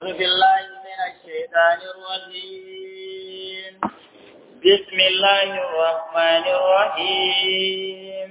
بالله من الشيطان الرجيم بسم الله الرحمن الرحيم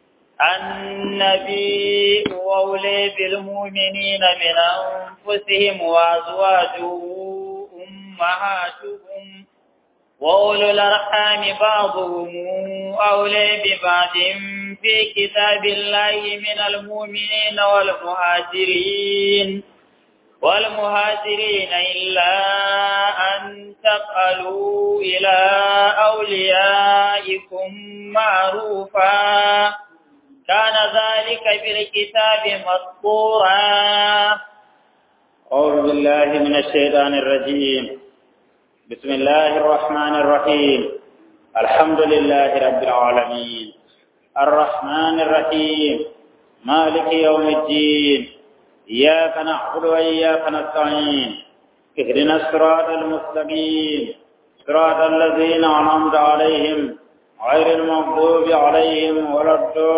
النبي أولي بالمؤمنين من أنفسهم وأزواجه أمهاتهم وأولو الأرحام بعضهم أولي ببعض في كتاب الله من المؤمنين والمهاجرين والمهاجرين إلا أن تفعلوا إلى أوليائكم معروفا كان ذلك في الكتاب مسطورا أعوذ بالله من الشيطان الرجيم بسم الله الرحمن الرحيم الحمد لله رب العالمين الرحمن الرحيم مالك يوم الدين إياك نعبد وإياك نستعين اهدنا الصراط المستقيم صراط الذين أنعمت عليهم غير المغضوب عليهم ولا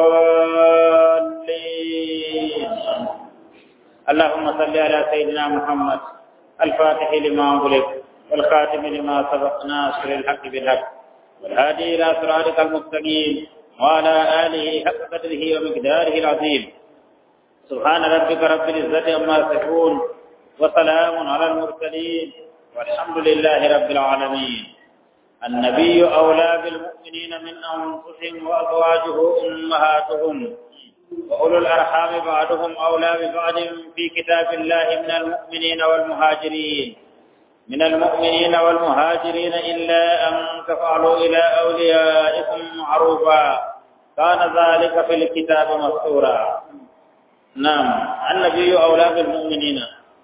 الضالين اللهم صل على سيدنا محمد الفاتح لما أغلق والخاتم لما سبق ناصر الحق بالحق والهادي إلى صراطك المستقيم وعلى آله حق قدره ومقداره العظيم سبحان ربك رب العزة عما يصفون وسلام على المرسلين والحمد لله رب العالمين النبي أولى بالمؤمنين من أنفسهم وأزواجه أمهاتهم وأولو الأرحام بعضهم أولى ببعض في كتاب الله من المؤمنين والمهاجرين من المؤمنين والمهاجرين إلا أن تفعلوا إلى أوليائكم معروفا كان ذلك في الكتاب مسطورا نعم النبي أولى بالمؤمنين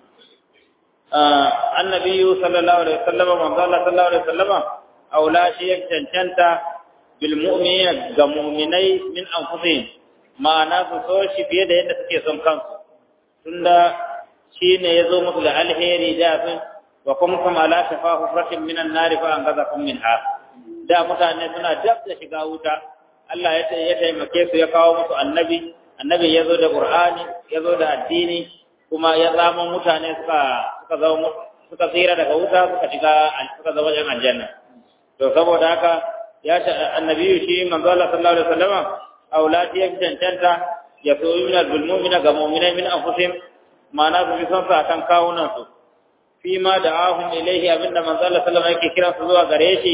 آه النبي صلى الله عليه وسلم من قال صلى الله عليه وسلم أولى شيء تنشنت بالمؤمنين كمؤمني من أنفسهم ma'ana su so shi fiye da yadda suke son kansu tunda shi ne ya zo musu da alheri da sun wa kuma kuma ala shafa hufratin minan nari fa an gaza kun minha da mutane suna dab da shiga wuta Allah ya ya taimake su ya kawo musu annabi annabi ya zo da qur'ani ya zo da addini kuma ya zama mutane suka suka zama suka tsira daga wuta suka shiga suka zama jan aljanna to saboda haka ya annabi shi manzo Allah sallallahu alaihi wasallam aulati ya cancanta ya so yi minal bulmumina ga mu'minai min anfusihim ma'ana su fi son sa kan kawunan su fi ma da ahum ilaihi abinda manzo Allah sallallahu alaihi yake kira su zuwa gare shi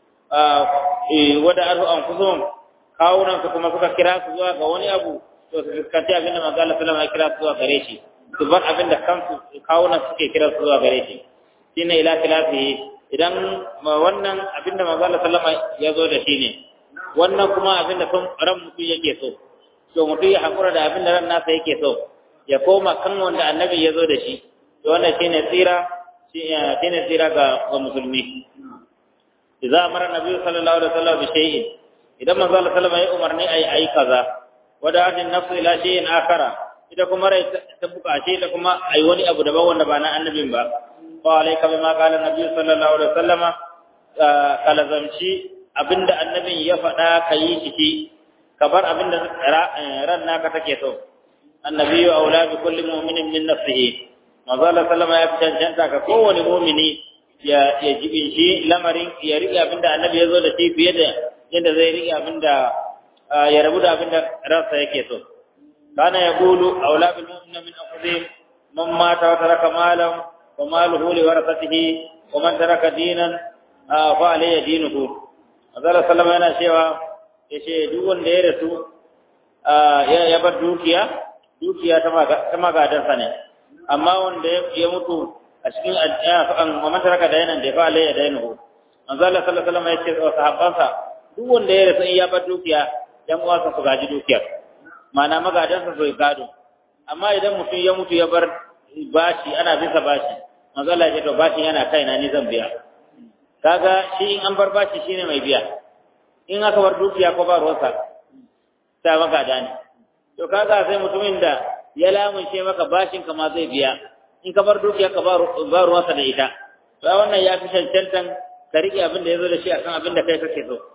wada arhu anfusuhum kawunan su kuma suka kira su zuwa ga wani abu to su fuskanci abinda manzo Allah sallallahu alaihi kira su zuwa gare shi su bar abinda kansu kawunan suke kira su zuwa gare shi shine ila khilafihi idan wannan abinda manzo Allah sallallahu alaihi ya zo da shi ne wannan kuma abin da ran mutum yake so to mutum ya haƙura da abin da ran nasa yake so ya koma kan wanda annabi ya zo da shi to wannan shine tsira shine tsira ga ga musulmi idza amara nabi sallallahu alaihi wasallam bi shay'in idan manzo Allah sallallahu alaihi umarni ai ai kaza wada adin nafsu ila shay'in akara ita kuma rai ta bukace ta kuma ai wani abu daban wanda ba na annabin ba wa alayka bima qala nabi sallallahu alaihi wasallama kalazamci abinda annabin ya faɗa ka yi shi ka bar abinda ran naka take so annabi wa aula bi kulli mu'minin min nafsihi manzo Allah sallama ya cancanta ka kowane mu'mini ya ya jibin shi lamarin ya riƙe abinda annabi ya zo da shi fiye da yadda zai riƙe abinda ya rabu da abinda ransa yake so kana yaqulu aula bil mu'minina min anfusihim man mata wa taraka malan wa maluhu li warasatihi wa man taraka dinan fa alayhi dinuhu Azara Salama yana cewa ya ce duk wanda ya rasu ya bar dukiya, dukiya ta magadansa ne, amma wanda ya mutu a cikin mamantaraka da yanan da ya fa'ala ya daina hu. Azara Salama ya ce wa sahabbansa duk wanda ya rasu ya bar dukiya, ‘yan uwansa su gaji dukiyar, mana magadansa su gado. Amma idan mutum ya mutu ya bar bashi, ana bisa bashi, manzala ya ce to bashi yana kaina ni zan biya. kaga shi in an bar bashi shine mai biya in aka bar dukiya ko ba ruwansa ta maka dani to kaga sai mutumin da ya lamunce maka bashin ka ma zai biya in ka bar dukiya ka ba ruwansa da ita to wannan ya fi cancantan ka riƙe abin da ya zo da shi akan abin da kai kake so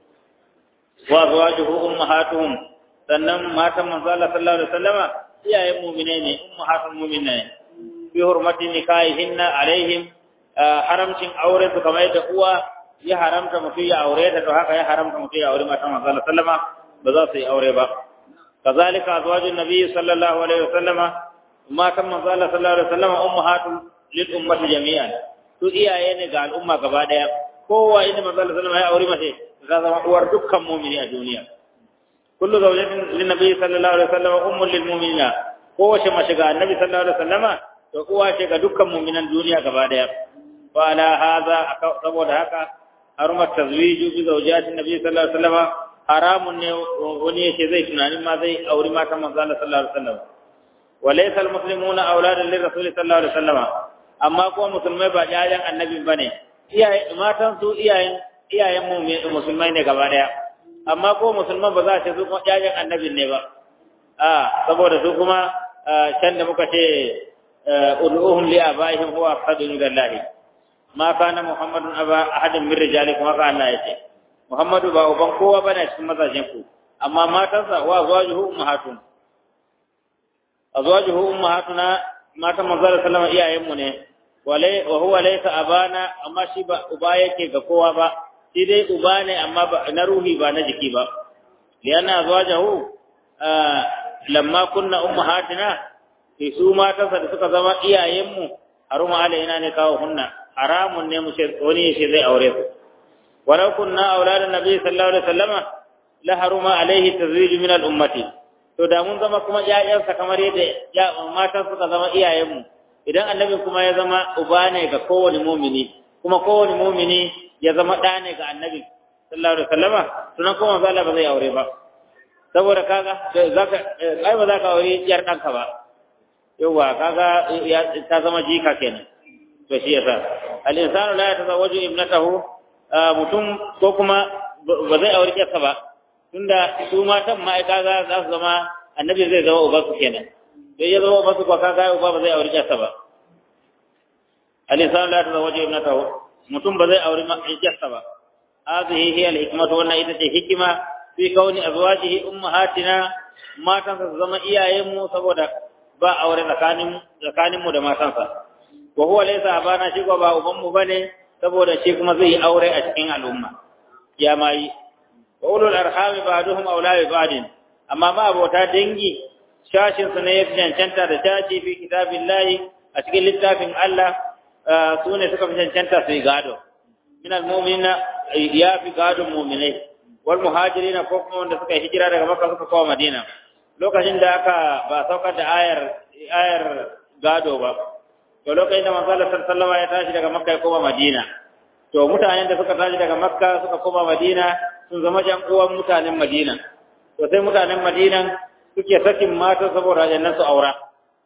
wa azwajuhu ummahatuhum sannan matan manzo Allah sallallahu alaihi wasallama iyayen mu'mine ne ummahatul mu'mine bi hurmati nikahihinna alaihim haramcin aure su kamar yadda uwa ya haramta mutum ya aure ta to haka ya haramta mutum ya aure matan manzo sallama ba za su yi aure ba kazalika azwajun nabi sallallahu alaihi wasallama matan manzo sallallahu alaihi wasallama ummahatul lil ummati jami'an su iyaye ne ga al'umma gaba daya kowa inda manzo sallallahu alaihi wasallama ya aure mace za zama uwar dukkan mu'mini a duniya kullu zawjatin lin nabi sallallahu alaihi wasallama ummul lil mu'minina kowace mace ga annabi sallallahu alaihi wasallama to uwa ce ga dukkan mu'minan duniya gaba daya wa ala hadha saboda haka harumar tazwiju bi zawjatin nabi sallallahu alaihi wasallama haramun ne wani yace zai tunanin ma zai auri matan manzo Allah sallallahu alaihi wasallam wa laysa almuslimuna awladan lirrasul sallallahu alaihi wasallam amma ko musulmai ba jajan annabi bane iyaye matan su iyayen iyayen mu musulmai ne gaba daya amma ko musulman ba za ta su kuma jajan annabin ne ba a saboda su kuma can da muka ce ud'uhum li abaihim huwa aqsadu lillahi ma kana muhammadun aba ahadin min rijalikum haka Allah yace muhammadu ba uban kowa bane cikin mazajen ku amma matansa wa azwajuhu ummahatun azwajuhu ummahatuna matan manzo sallallahu alaihi iyayen mu ne walai wa huwa laysa abana amma shi ba uba yake ga kowa ba shi dai uba ne amma ba na ruhi ba na jiki ba lianna azwajuhu lamma kunna ummahatina sai su matansa da suka zama iyayen mu haruma alaina ne kawo hunna haramun ne mu ce wani shi zai aure su walau kunna auladan nabi sallallahu alaihi wasallama la haruma alaihi tazwij min al ummati to da mun zama kuma ƴaƴansa kamar yadda ya matan suka zama iyayenmu idan annabi kuma ya zama uba ne ga kowane mumini kuma kowane mumini ya zama ɗa ne ga annabi sallallahu alaihi wasallama sunan kuma manzo Allah ba zai aure ba saboda kaga zaka ai ba za ka aure yar ɗanka ba yawa kaga ta zama jika kenan to shi yasa al-insanu la yatazawwaju ibnatahu mutum ko kuma ba zai aure yarsa ba tunda su matan ma ai kaga za su zama annabi zai zama uba su kenan sai ya zama uba su ko kaga uba ba zai aure yarsa ba al-insanu la yatazawwaju ibnatahu mutum ba zai aure yarsa ba hadhihi hiya al-hikmatu wannan ita ce hikima fi kauni azwajihi ummahatina matan su zama iyayenmu saboda ba aure tsakanin tsakaninmu da matansa wa huwa laysa abana shi ko ba uban mu bane saboda shi kuma zai aure a cikin al'umma ya mai wa ulul arhami ba'duhum awla bi ba'din amma ma abota dangi shashin su ne ya cancanta da shashi fi kitabillahi a cikin littafin Allah su ne suka fi cancanta su yi gado min almu'minina ya fi gadon mu'minai wal muhajirina ko kuma wanda suka hijira daga makka suka kawo madina lokacin da aka ba saukar da ayar ayar gado ba to lokacin da manzo Allah sallallahu ya tashi daga Makka ya koma Madina to mutanen da suka tashi daga Makka suka koma Madina sun zama jan uwan mutanen Madina to sai mutanen Madina suke sakin mata saboda jannan su aura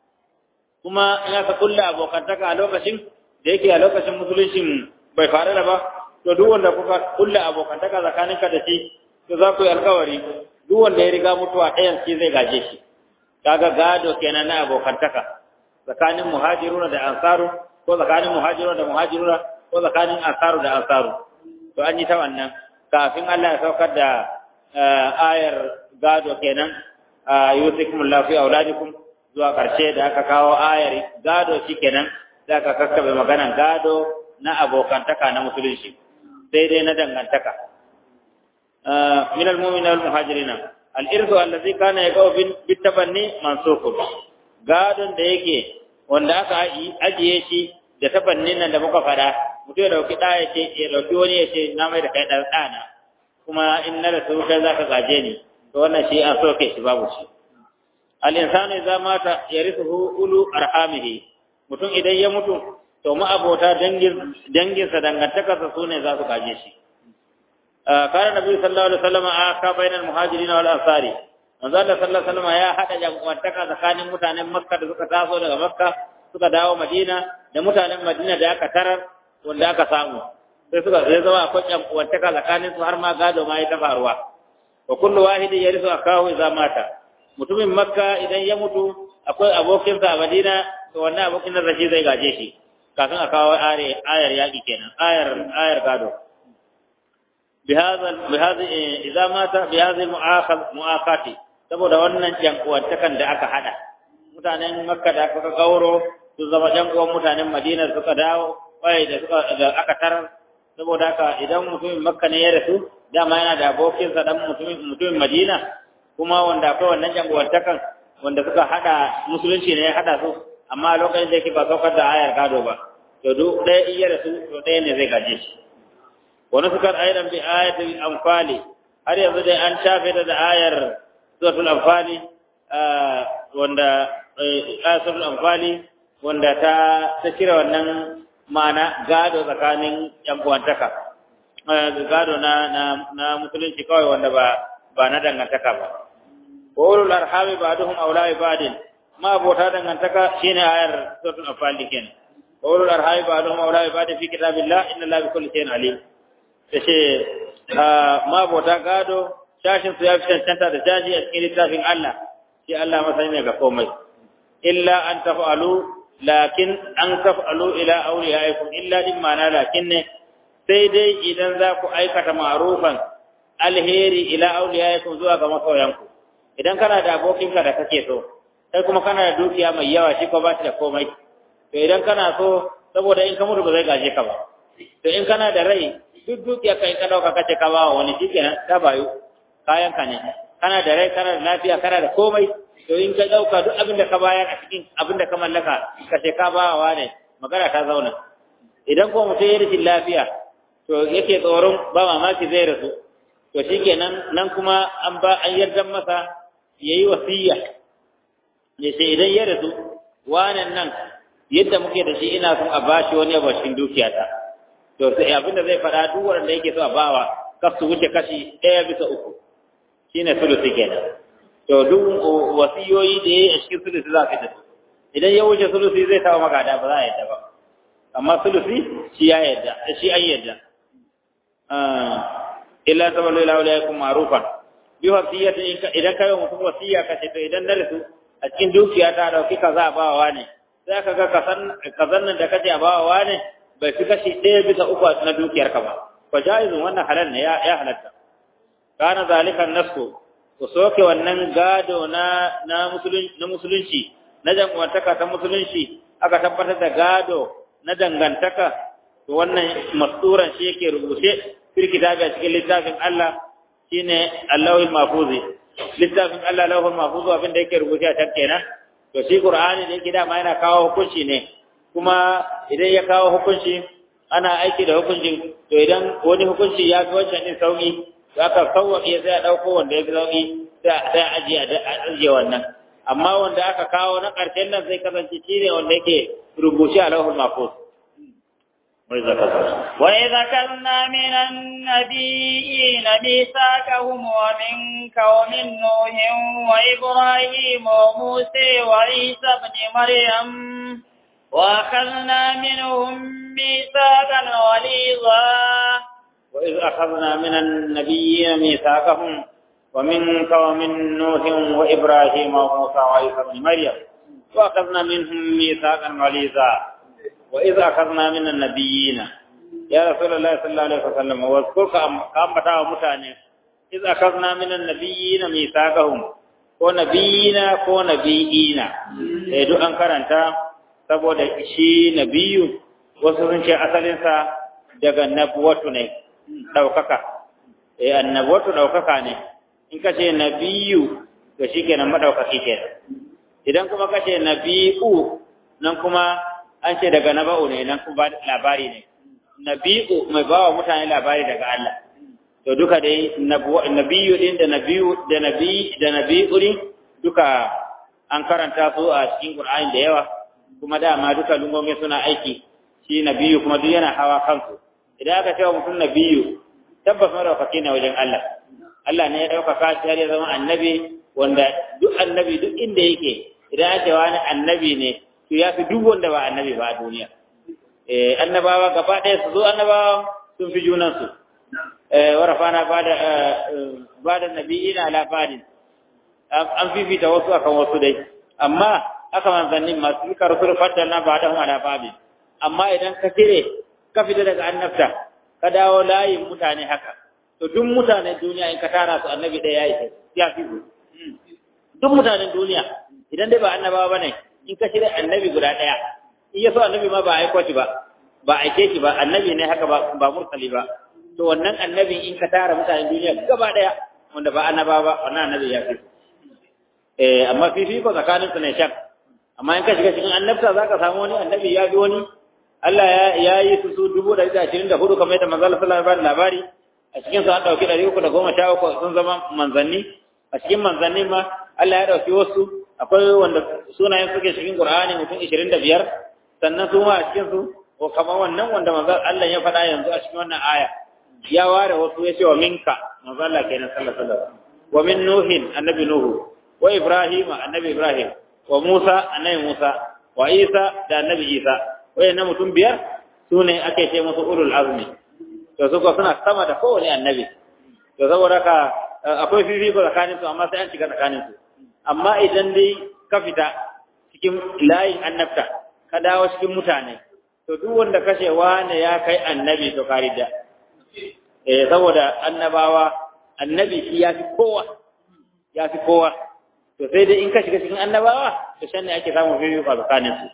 kuma ina ka kulla abokantaka a lokacin da yake a lokacin musuluncin bai fara da ba to duk wanda kuka kulla abokantaka tsakaninka da shi to za ku yi alkawari duk wanda ya riga mutuwa ɗayan shi zai gaje shi kaga gado kenan na abokantaka tsakanin muhajiruna da ansaru ko tsakanin muhajiruna da muhajiruna ko tsakanin ansaru da ansaru to an yi ta wannan kafin Allah ya saukar da ayar gado kenan yusikum Allah fi auladikum zuwa karshe da aka kawo ayar gado shikenan da aka kakkabe maganan gado na abokantaka na musulunci sai dai na dangantaka min al-mu'minina wal muhajirina al-irdu allazi kana yaqaw bit tabanni mansukun gadon da yake wanda aka ajiye shi da tabannin nan da muka fada mutum ya dauki da ya ce ya dauki wani ya ce na mai da kai dan dana kuma in na da su kai zaka gaje ni to wannan shi an soke shi babu shi al insanu idza mata yarithuhu ulu arhamihi mutum idan ya mutu to ma abota dangin dangin sa dangantaka sa sune za su gaje shi kana nabi sallallahu alaihi wasallam aka bainal muhajirin wal ansari manzo Allah sallallahu alaihi wasallam ya hada jama'antaka tsakanin mutanen Makka da suka taso daga Makka suka dawo Madina da mutanen Madina da aka tarar wanda aka samu sai suka zai zama akwai jama'antaka tsakanin su har ma gado ma ya ta faruwa wa kullu wahidin yarisu akahu idza mata mutumin Makka idan ya mutu akwai abokin sa a Madina to wannan abokin nan rashi zai gaje shi kafin a kawo ayar yaki kenan ayar ayar gado بهذا بهذه اذا مات بهذه المؤاخذ مؤاخاتي saboda wannan jankuwantakan da aka hada mutanen makka da aka gauro su zama ɗan uwan mutanen Madina suka dawo wai da suka da aka tarar saboda haka idan mutumin Makka ne ya rasu dama yana da abokinsa dan mutumin mutumin Madina kuma wanda akwai wannan janguwantakan wanda suka hada musulunci ne ya hada su amma lokacin da yake ba saukar da ayar gado ba to duk ɗaya iya rasu to ɗaya ne zai gaje shi wani sukar ayar bi ayatul anfali har yanzu dai an shafe da ayar suratul anfali wanda ayatul anfali wanda ta ta cire wannan ma'ana gado tsakanin yan uwantaka gado na na na musulunci kawai wanda ba ba na dangantaka ba ulul arhami ba'duhum awla ba'din ma abota dangantaka shine ayar suratul anfal kenan ulul arhami ba'duhum awla ba'din fi kitabillah inna allaha bi kulli shay'in alim tace ma abota gado shashin su ya fi cancanta da jaji a cikin littafin Allah shi Allah masani ne ga komai illa an taf'alu lakin an taf'alu ila awliyaikum illa din ma'ana lakin ne sai dai idan za ku aikata ma'rufan alheri ila awliyaikum zuwa ga masoyanku idan kana da abokinka da kake so sai kuma kana da dukiya mai yawa shi ko ba shi da komai to idan kana so saboda in ka mutu ba zai gaje ka ba to in kana da rai duk dukiya kai ka dauka kace ka ba wani shikenan ta bayu kayan ka ne kana da rai kana da lafiya kana da komai to in ka dauka duk abin da ka bayar a cikin abin da ka mallaka kace ka ba wa ne magana ta zauna idan ko mutum ya rashin lafiya to yake tsoron ba mamaki zai rasu to shikenan nan kuma an ba an yarda masa yayi wasiya ya ce idan ya rasu wanan nan yadda muke da shi ina son a bashi wani abu cikin dukiyata to sai abinda zai faɗa duk wanda yake so a bawa kar su wuce kashi ɗaya bisa uku shine sulusi kenan to duk wasiyoyi da yayi a cikin sulusi za ka tafi idan ya wuce sulusi zai taɓa magada ba za a yadda ba amma sulusi shi ya yadda shi an yadda illa taballu ila ulaikum ma'rufan bi wasiyati idan kai mutum wasiya kace to idan na rasu a cikin dukiya ta dauki kaza bawa ne sai ka ga kasan kazan nan da kace a bawa ne bai fi kashi ɗaya bisa uku na dukiyar ka ba fa jaizun wannan halal ne ya ya halatta kana zalika nasu ku soke wannan gado na na musulunci na musulunci na dangantaka ta musulunci aka tabbatar da gado na dangantaka to wannan masturan shi yake rubuce fil kitabi a cikin littafin Allah shine Allahul Mahfuzi littafin Allah Allahul Mahfuzi abin da yake rubuce a can kenan to shi Qur'ani da yake dama yana kawo hukunci ne kuma idan ya kawo hukunci ana aiki da hukuncin to idan wani hukunci ya fi wancan din sauki to aka sauwaƙe sai a ɗauko wanda ya fi sauki sai a ajiye a ajiye wannan amma wanda aka kawo na ƙarshen nan zai kasance shi ne wanda yake rubuce a lauhul mahfuz وإذا كنا من النبيين ميثاقهم ومنك ومن نوح وإبراهيم وموسى وعيسى بن مريم وأخذنا منهم ميثاقا غليظا وإذ أخذنا من النبيين ميثاقهم ومنك ومن نوح وإبراهيم وموسى وعيسى بن مريم وأخذنا منهم ميثاقا غليظا وإذ أخذنا من النبيين يا رسول الله صلى الله عليه وسلم واذكر كم بتاع متاني إذ أخذنا من النبيين ميثاقهم ko nabiyina ko nabiyina eh duk an karanta saboda shi nabiyu wasu sun ce asalinsa daga nabuwatu ne ɗaukaka eh annabuwatu ɗaukaka ne in ka ce nabiyu to shi kenan maɗaukaki kenan idan kuma ka ce nabi'u nan kuma an ce daga naba'u ne nan kuma labari ne nabi'u mai bawa mutane labari daga Allah to duka dai nabiyu din da nabiyu da nabi da nabi'u din duka an karanta su a cikin Qur'ani da yawa kuma dama duka lungomi suna aiki shi nabiyu kuma duk yana hawa kansu idan aka ce wa mutum nabiyu tabbas madaukaki ne wajen Allah Allah ne ya ɗaukaka shi har ya zama annabi wanda duk annabi duk inda yake idan ake wani annabi ne to ya fi duk wanda ba annabi ba a duniya eh annabawa gaba ɗaya su zo annabawa sun fi junansu eh warafana bada bada nabiyina ala badin an fifita wasu akan wasu dai amma aka manzannin masu suka rusul faddalna ba'dahum ala babin amma idan ka cire ka fita daga annabta ka dawo layin mutane haka to duk mutanen duniya in ka tara su annabi ɗaya ya yi ya fi duk mutanen duniya idan dai ba annabawa bane in ka shirya annabi guda ɗaya in ya so annabi ma ba a aiko shi ba ba a aike shi ba annabi ne haka ba ba mursali ba to wannan annabin in ka tara mutanen duniya gaba daya wanda ba annaba ba wannan annabi ya fi eh amma fifiko tsakanin su ne shak amma in ka shiga cikin annabta zaka samu wani annabi ya fi wani Allah ya yi su su dubu da ashirin da hudu kamar yadda manzo Allah sallallahu alaihi wasallam labari a cikin su an dauki ɗari uku da goma sha uku sun zama manzanni a cikin manzanni ma Allah ya dauki wasu akwai wanda sunayen suke cikin Qur'ani mutum ishirin da biyar sannan su ma a cikin su ko kamar wannan wanda manzo Allah ya faɗa yanzu a cikin wannan aya ya ware wasu ya ce wa minka manzo Allah kenan sallallahu alaihi wasallam wa min nuhin annabi nuhu wa ibrahima annabi ibrahim wa musa annabi musa wa isa da annabi isa wayannan mutum biyar su ne ake ce musu ulul azmi to su ko suna sama da kowane annabi to saboda ka akwai fifiko tsakanin su amma sai an shiga tsakanin su amma idan dai ka fita cikin layin annabta ka dawo cikin mutane to duk wanda kashe wane ya kai annabi to kari da eh saboda annabawa annabi shi ya fi kowa ya fi kowa to sai dai in ka shiga cikin annabawa to shan ne ake samun fifiko tsakanin su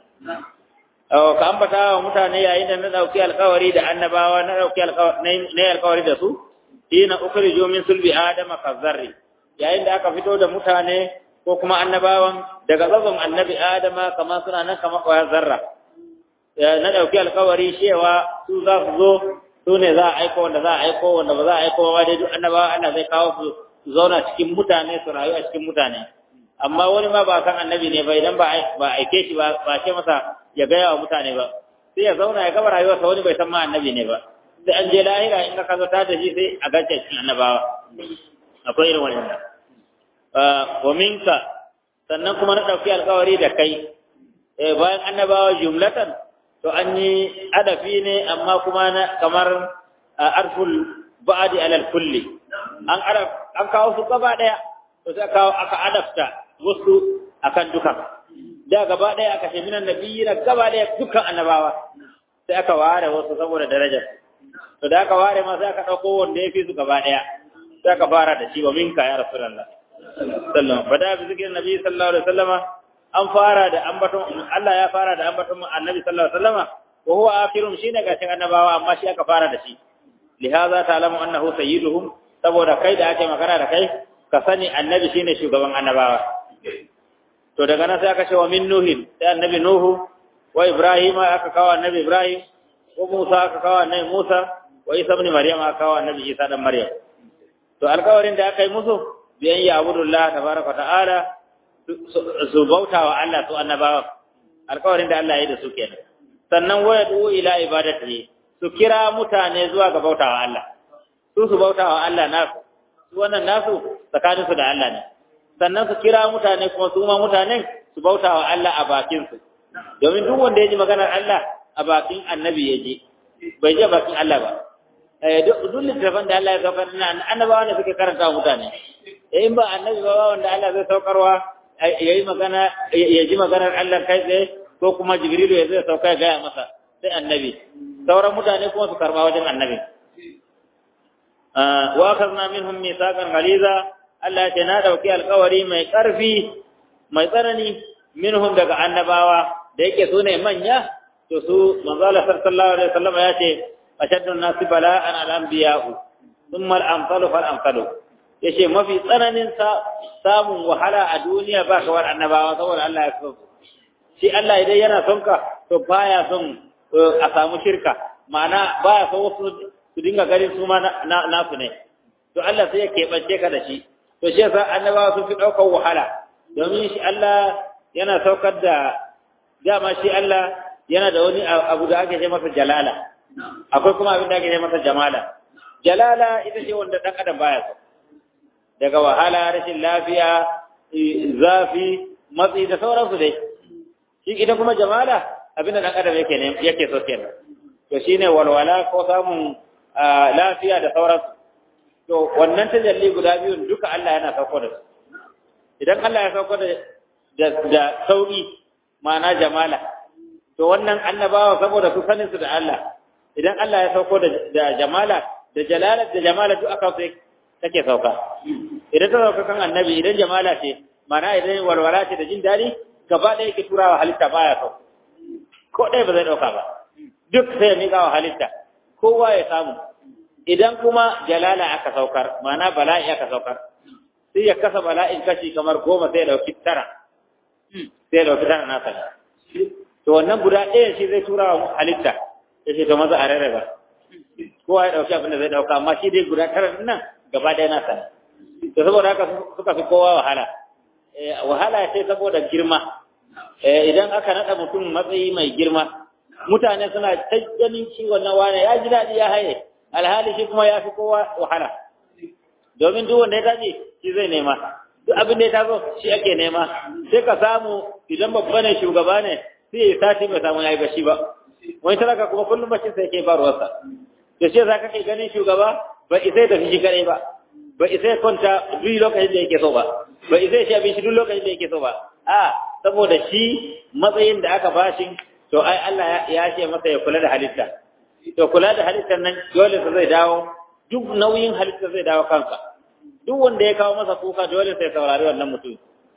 ka ambata wa mutane yayin da na dauki alkawari da annabawa na dauki alkawari da su hina ukhriju min sulbi adama kazarri yayin da aka fito da mutane ko kuma annabawan daga tsatson annabi adama kamar suna nan kamar kwayar zarra na dauki alkawari cewa su za su zo su ne za a aiko wanda za a aiko wanda ba za a aiko ba dai duk annabawa Allah zai kawo su zauna cikin mutane su rayu a cikin mutane amma wani ma ba san annabi ne ba idan ba aike shi ba ba ce masa ya gaya wa mutane ba sai ya zauna ya gaba rayuwarsa wani bai san ma annabi ne ba sai an je lahira in ka zo ta da shi sai a gace cikin annabawa akwai irin wannan wa minka sannan kuma na ɗauki alkawari da kai bayan annabawa jumlatan to an yi adafi ne amma kuma na kamar arful ba'adi alal kulli an an kawo su gaba daya to sai kawo aka adafta wasu akan dukan da gaba ɗaya aka ce minan nabiyyi na gaba ɗaya dukkan annabawa sai aka ware wasu saboda darajar to da aka ware ma sai aka ɗauko wanda ya fi su gaba ɗaya sai aka fara da shi wa minka ya rasulullah sallallahu bada bi zikirin nabi sallallahu alaihi wasallama an fara da ambaton Allah ya fara da ambaton annabi sallallahu alaihi wasallama wa huwa akhirun shine gashin annabawa amma shi aka fara da shi lihaza ta'lamu annahu sayyiduhum saboda kai da ake magana da kai ka sani annabi shine shugaban annabawa to daga nan sai aka ce wa min nuhin sai annabi nuhu wa ibrahim aka kawo annabi ibrahim wa musa aka kawo annabi musa wa isa ibn maryam aka kawo annabi isa dan maryam to alƙawarin da aka yi musu biyan ya abudullah tabaraka ta'ala su bauta wa Allah su annabawa alƙawarin da Allah ya yi da su kenan sannan wa yadu ila ibadatihi su kira mutane zuwa ga bauta wa Allah su su bauta wa Allah nasu su wannan nasu tsakaninsu da Allah ne sannan su kira mutane kuma su ma mutanen su bauta wa Allah a bakinsu domin duk wanda ya ji maganar Allah a bakin annabi ya ji bai je bakin Allah ba duk littafin da Allah ya saukar na annabawa ne suke karanta wa mutane in ba annabi ba wanda Allah zai saukarwa ya yi magana ya ji maganar Allah kai tsaye ko kuma jibrilu ya zai sauka ya gaya masa sai annabi sauran mutane kuma su karba wajen annabi wa akhadna minhum mithaqan ghaliza Allah ce na ɗauki alkawari mai ƙarfi mai tsanani minhum daga annabawa da yake su ne manya to su manzala sallallahu alaihi wasallam ya ce ashaddun nasi bala'an al-anbiya'u thumma al-amsalu fal amsalu yace mafi tsananin samun wahala a duniya ba kawar annabawa saboda Allah ya so shi Allah idan yana son ka to baya son a samu shirka ma'ana baya son wasu su dinga ganin su ma nasu ne to Allah sai ya keɓance ka da shi to shi yasa annabawa sun fi ɗaukar wahala domin shi Allah yana saukar da dama shi Allah yana da wani abu da ake ce masa jalala akwai kuma abin da ake ce masa jamala jalala ita ce wanda ɗan adam baya so daga wahala rashin lafiya zafi matsi da sauransu dai shi ita kuma jamala abin da ɗan adam yake ne yake so kenan to shine walwala ko samun lafiya da sauransu to wannan tajalli guda biyun duka Allah yana sauko da su idan Allah ya sauko da da sauki ma'ana jamala to wannan annabawa saboda su sanin su da Allah idan Allah ya sauko da da jamala da jalala da jamala duk aka sai take sauka idan ta sauka kan annabi idan jamala ce ma'ana idan walwala ce da jin dadi gaba ɗaya yake turawa halitta baya sauka ko ɗaya ba zai ɗauka ba duk sai ya miƙa wa halitta kowa ya samu idan kuma jalala aka saukar ma'ana bala'i aka saukar sai ya kasa bala'in kashi kamar goma sai ya ɗauki tara sai ya ɗauki tara nasa to wannan guda ɗaya shi zai tura wa halitta ya ce to maza a rarraba kowa ya ɗauki abin da zai ɗauka amma shi dai guda tara nan gaba ɗaya nasa to saboda haka suka fi kowa wahala wahala sai saboda girma idan aka naɗa mutum matsayi mai girma mutane suna ta ganin shi wannan wane ya ji daɗi ya haye alhali shi kuma ya fi kowa wahala domin duk wanda ya tashi shi zai nema duk abin da ya taso shi ake nema sai ka samu idan babba ne shugaba ne sai ya sati bai samu yayi bashi ba wani talaka kuma kullum bashi sai yake ba ruwarsa to shi yasa kake ganin shugaba ba isai da shi kare ba ba isai kwanta duk lokacin da yake so ba ba isai shi abin shi duk lokacin da yake so ba a saboda shi matsayin da aka bashi to ai Allah ya ce masa ya kula da halitta to kula da halittar nan dole sa zai dawo duk nauyin halitta zai dawo kanka duk wanda ya kawo masa kuka dole sai saurari wannan mutum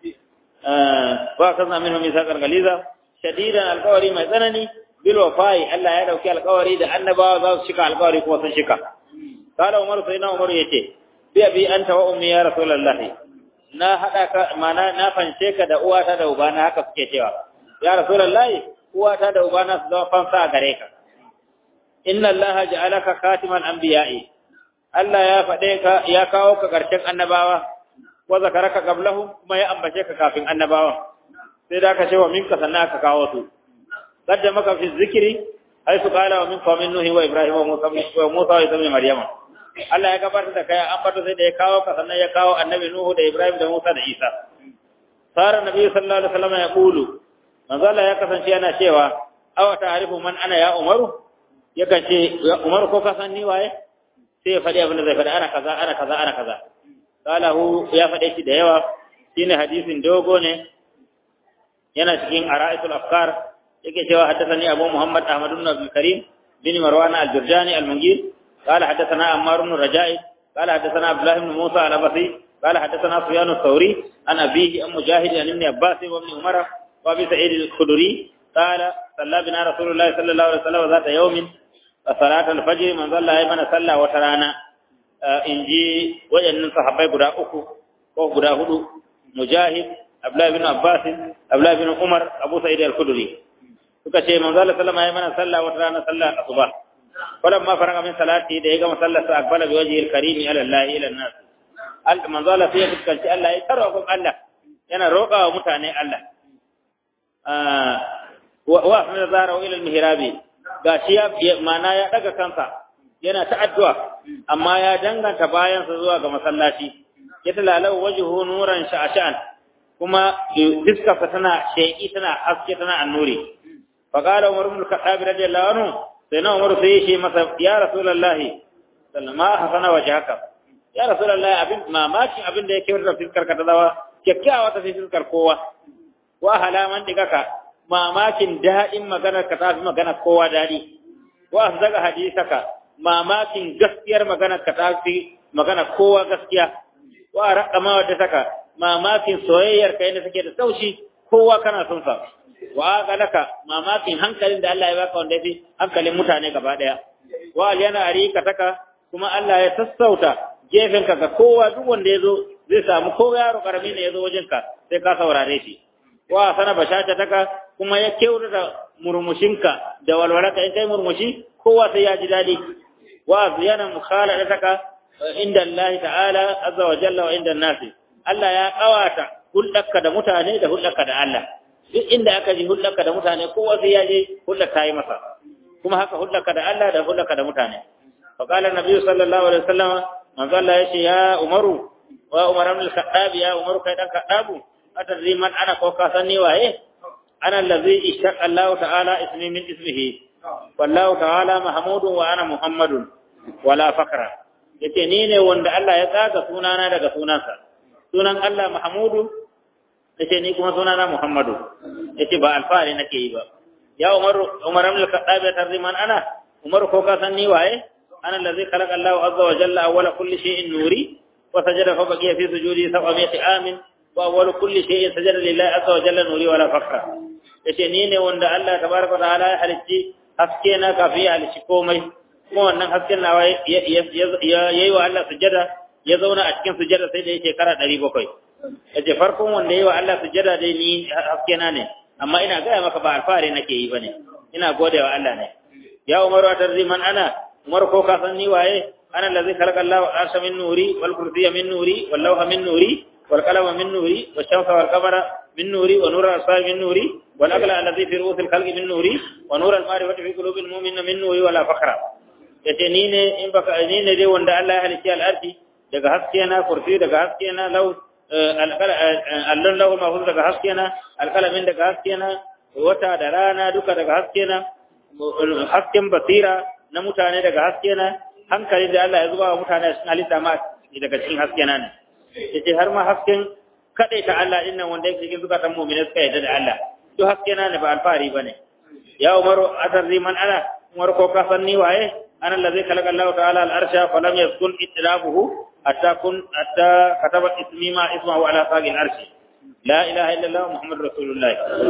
ba ka zama minhu misaqan galiza shadidan alqawari mai tsanani bil wafai Allah ya dauki alqawari da annabawa za su shika alqawari kuma sun shika kala umar sai na umar yace bi abi anta wa ummi ya rasulullah na hada ka mana na fanshe ka da uwata da ubana haka suke cewa ya rasulullah uwata da ubana su zama fansa a gare ka inna allaha ja'alaka khatiman anbiya'i Allah ya faɗe ka ya kawo ka ƙarshen annabawa wa zakaraka qablahu kuma ya ambace ka kafin annabawa sai da ka ce wa minka sannan aka kawo su qadda maka fi zikri ay su qala wa min qawmin nuhi wa ibrahim wa musa wa musa wa isa maryama Allah ya gabatar da kai an bato sai da ya kawo ka sannan ya kawo annabi nuhu da ibrahim da musa da isa sara nabi sallallahu alaihi wasallam ya qulu manzo Allah ya kasance yana cewa aw ta'rifu man ana ya umaru yakan ce umaru ko ka san ni waye sai ya faɗi abin da zai faɗi ana kaza ana kaza ana kaza qalahu ya faɗe shi da yawa shine hadisin dogo ne yana cikin ara'isul afkar yake cewa haddathani abu muhammad ahmad ibn abdul karim bin marwan al-jurjani al-mungir قال حدثنا عمار بن رجاء قال حدثنا عبد الله بن موسى الابصري قال حدثنا سفيان الثوري عن ابيه ام مجاهد عن ابن عباس وابن عمر وابي سعيد الخدري قال صلى بنا رسول الله صلى الله عليه وسلم ذات يوم صلاة الفجر من ظل أيمن صلى وترانا in ji waɗannan sahabbai guda uku ko guda hudu mujahid abdullahi bin abbas abdullahi bin umar abu sa'id al-khudri suka ce manzo Allah sallama ya mana sallah wata rana sallah asuba falan ma faraga min salati da ya gama sallar sa akbala bi wajhi al-karim ila Allah ila an-nas al manzo Allah sai ya fuskanci Allah ya tarwa Allah yana roƙa wa mutane Allah wa wa min zara ila al-mihrabi gashi ya mana ya daga kansa yana ta addu'a amma ya danganta bayansa zuwa ga masallaci ya talalau wajhu nuran sha'shan kuma fiskarsa tana sheki tana haske tana annuri fa qala umar ibn al-khattab radiyallahu anhu sai na umar sai shi masa ya rasulullahi sallama hasana wajhaka ya rasulullahi abin mamakin abin da yake wurin fiskar ka ta dawa kyakkyawa ta fiskar kowa wa halaman digaka mamakin daɗin maganar ka ta fi maganar kowa daɗi wa zaga hadisaka mamakin gaskiyar maganar ka ta fi magana kowa gaskiya wa raqama wadda saka mamakin soyayyar ka yadda take da taushi kowa kana son sa wa galaka mamakin hankalin da Allah ya baka wanda yafi hankalin mutane gaba daya wa yana arika taka kuma Allah ya sassauta gefen ka ga kowa duk wanda yazo zai samu ko yaro karami ne yazo wajen ka sai ka saurare shi wa sana bashata taka kuma ya kyautata murmushinka da walwalarka in kai murmushi kowa sai ya ji dadi وأبيان مخالفتك عند الله تعالى عز وجل وعند الناس Allah ya kawata hulɗarka da mutane da hulɗarka da Allah duk inda aka ji hulɗarka da mutane kowa sai ya je hulɗar ta yi masa kuma haka hulɗarka da Allah da hulɗarka da mutane fa qala nabi sallallahu alaihi wasallam manzo Allah yace ya Umaru wa Umar ibn al-Khattab ya Umaru kai dan Khattabu atadri man ana ko ka san ni waye ana allazi ishtaqa Allah ta'ala ismi min ismihi wallahu ta'ala mahmudun wa ana muhammadun wala fakra yace ni ne wanda Allah ya tsaga sunana daga sunansa sunan Allah mahmudu yace ni kuma sunana muhammadu yace ba alfahari nake yi ba ya umar umar ibn al-khattab ya tarziman ana umar ko ka san ni waye ana allazi khalaqa Allah azza wa jalla awwala kulli shay'in nuri wa sajada fa baqiya fi sujudi sab'a mi'ati amin wa awwalu kulli shay'in sajada lillahi azza wa jalla nuri wala fakra yace ni ne wanda Allah tabaraka ta'ala ya halicci haske na kafin ya halicci komai kuma wannan hasken nawa ya yi wa Allah sujada ya zauna a cikin sujada sai da ya shekara ɗari bakwai yace farkon wanda ya yi wa Allah sujada dai ni haske na ne amma ina gaya maka ba alfahari nake yi bane ina gode wa Allah ne ya umaru atarzi man ana umar ko ka san ni waye ana allazi khalaqa Allah wa arsha min nuri wal kursiyya min nuri wal lawha min nuri wal qalama min nuri wash shamsa wal qamara min nuri wa nura al min nuri wal aqla allazi fi ru'usil khalqi min nuri wa nura al ma'rifati fi qulubil mu'minina min nuri wala fakhra yace ni ne in baka ni ne dai wanda Allah ya halicci al-ardi daga haske na kursi daga haske na law allon lahu mahfuz daga haske na alkalamin daga haske na wata da rana duka daga haske na hasken basira na mutane daga haske na hankali da Allah ya zuba wa mutane cikin halitta ma daga cikin haske na ne yace har ma hasken kadai ta Allah din nan wanda yake cikin zukatan mu'mini suka yarda da Allah to haske na ne ba alfari bane ya umaru atarri man ana umar ko ka san ni waye ana allazi khalaqa Allah ta'ala al-arsha falam yaskun itlabuhu hatta kun hatta kataba ismi ma ismahu ala saqi al-arsh la ilaha illa Allah muhammadur rasulullah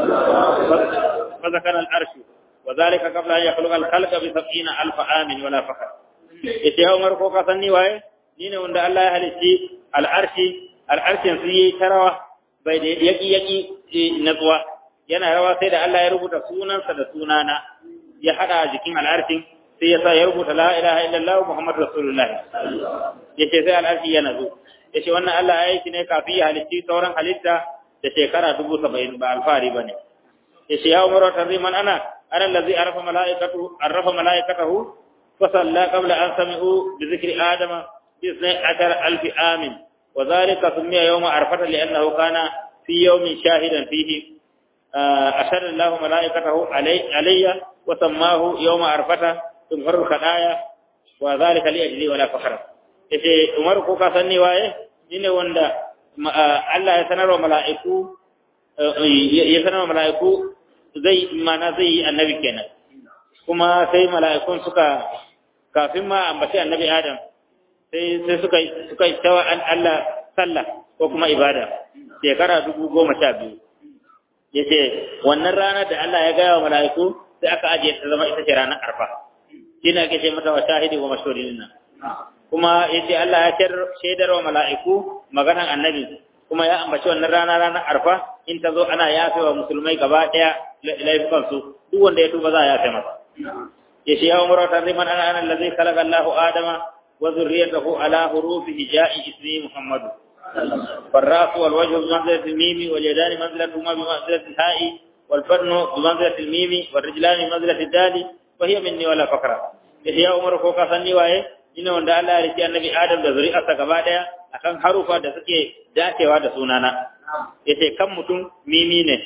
fa zakara al-arsh wa dhalika qabla an yakhluqa al-khalqa bi 70000 amin wala fakhr ite umar ko ka san ni waye ni ne wanda Allah ya halitti al-arshi al-arshin su yi tarawa bai da yaki yaki natsuwa yana rawa sai da Allah ya rubuta sunansa da sunana ya hada jikin al-arshin sai ya sa ya rubuta la ilaha illallah muhammadu rasulullah ya ce sai al'arshi ya nazo ya ce wannan Allah ya yi shi ne kafin ya halitti sauran halitta da shekara dubu saba'in ba alfahari ba ne ya ce ya umaru ta man ana ana lazi arrafa mala'ikatu arrafa mala'ikatahu fa salla qabla an sami'u bi zikri adama bi isnai ashar alfi amin wa zalika sumiya yawma arfata li annahu kana fi yawmin shahidan fihi ashara Allah mala'ikatahu alayya wa sammahu yawma arfata tumharu kadaya wa zalika li ajli wala fakhra yace Umar ko ka sanni waye shine wanda Allah ya sanarwa mala'iku ya sanarwa mala'iku zai mana zai yi annabi kenan kuma sai mala'ikun suka kafin ma ambaci annabi Adam sai sai suka suka tawa an Allah sallah ko kuma ibada shekara dubu goma sha biyu yace wannan rana da Allah ya gaya wa mala'iku sai aka ajiye ta zama ita ce ranar arfa shine ake ce mata wa shahidi wa mashhudin nan kuma yace Allah ya shaidar wa mala'iku maganan annabi kuma ya ambaci wannan rana ranar arfa in ta zo ana yafe wa musulmai gaba daya laifukan su duk wanda ya tuba za a yafe masa yace ya umar ta riman ana ana allazi khalaqa Allahu adama wa zurriyatahu ala hurufi hija'i ismi muhammad فالراس والوجه بمنزلة الميم واليدان منزلتهما بمنزلة الهاء والفرن بمنزلة الميم والرجلان بمنزلة الدال وهي مني ولا فقرة يا عمر ko ka sanni waye ina wanda Allah ya rike annabi Adam da zuri'arsa gaba daya akan harufa da suke dacewa da sunana yace kan mutum mimi ne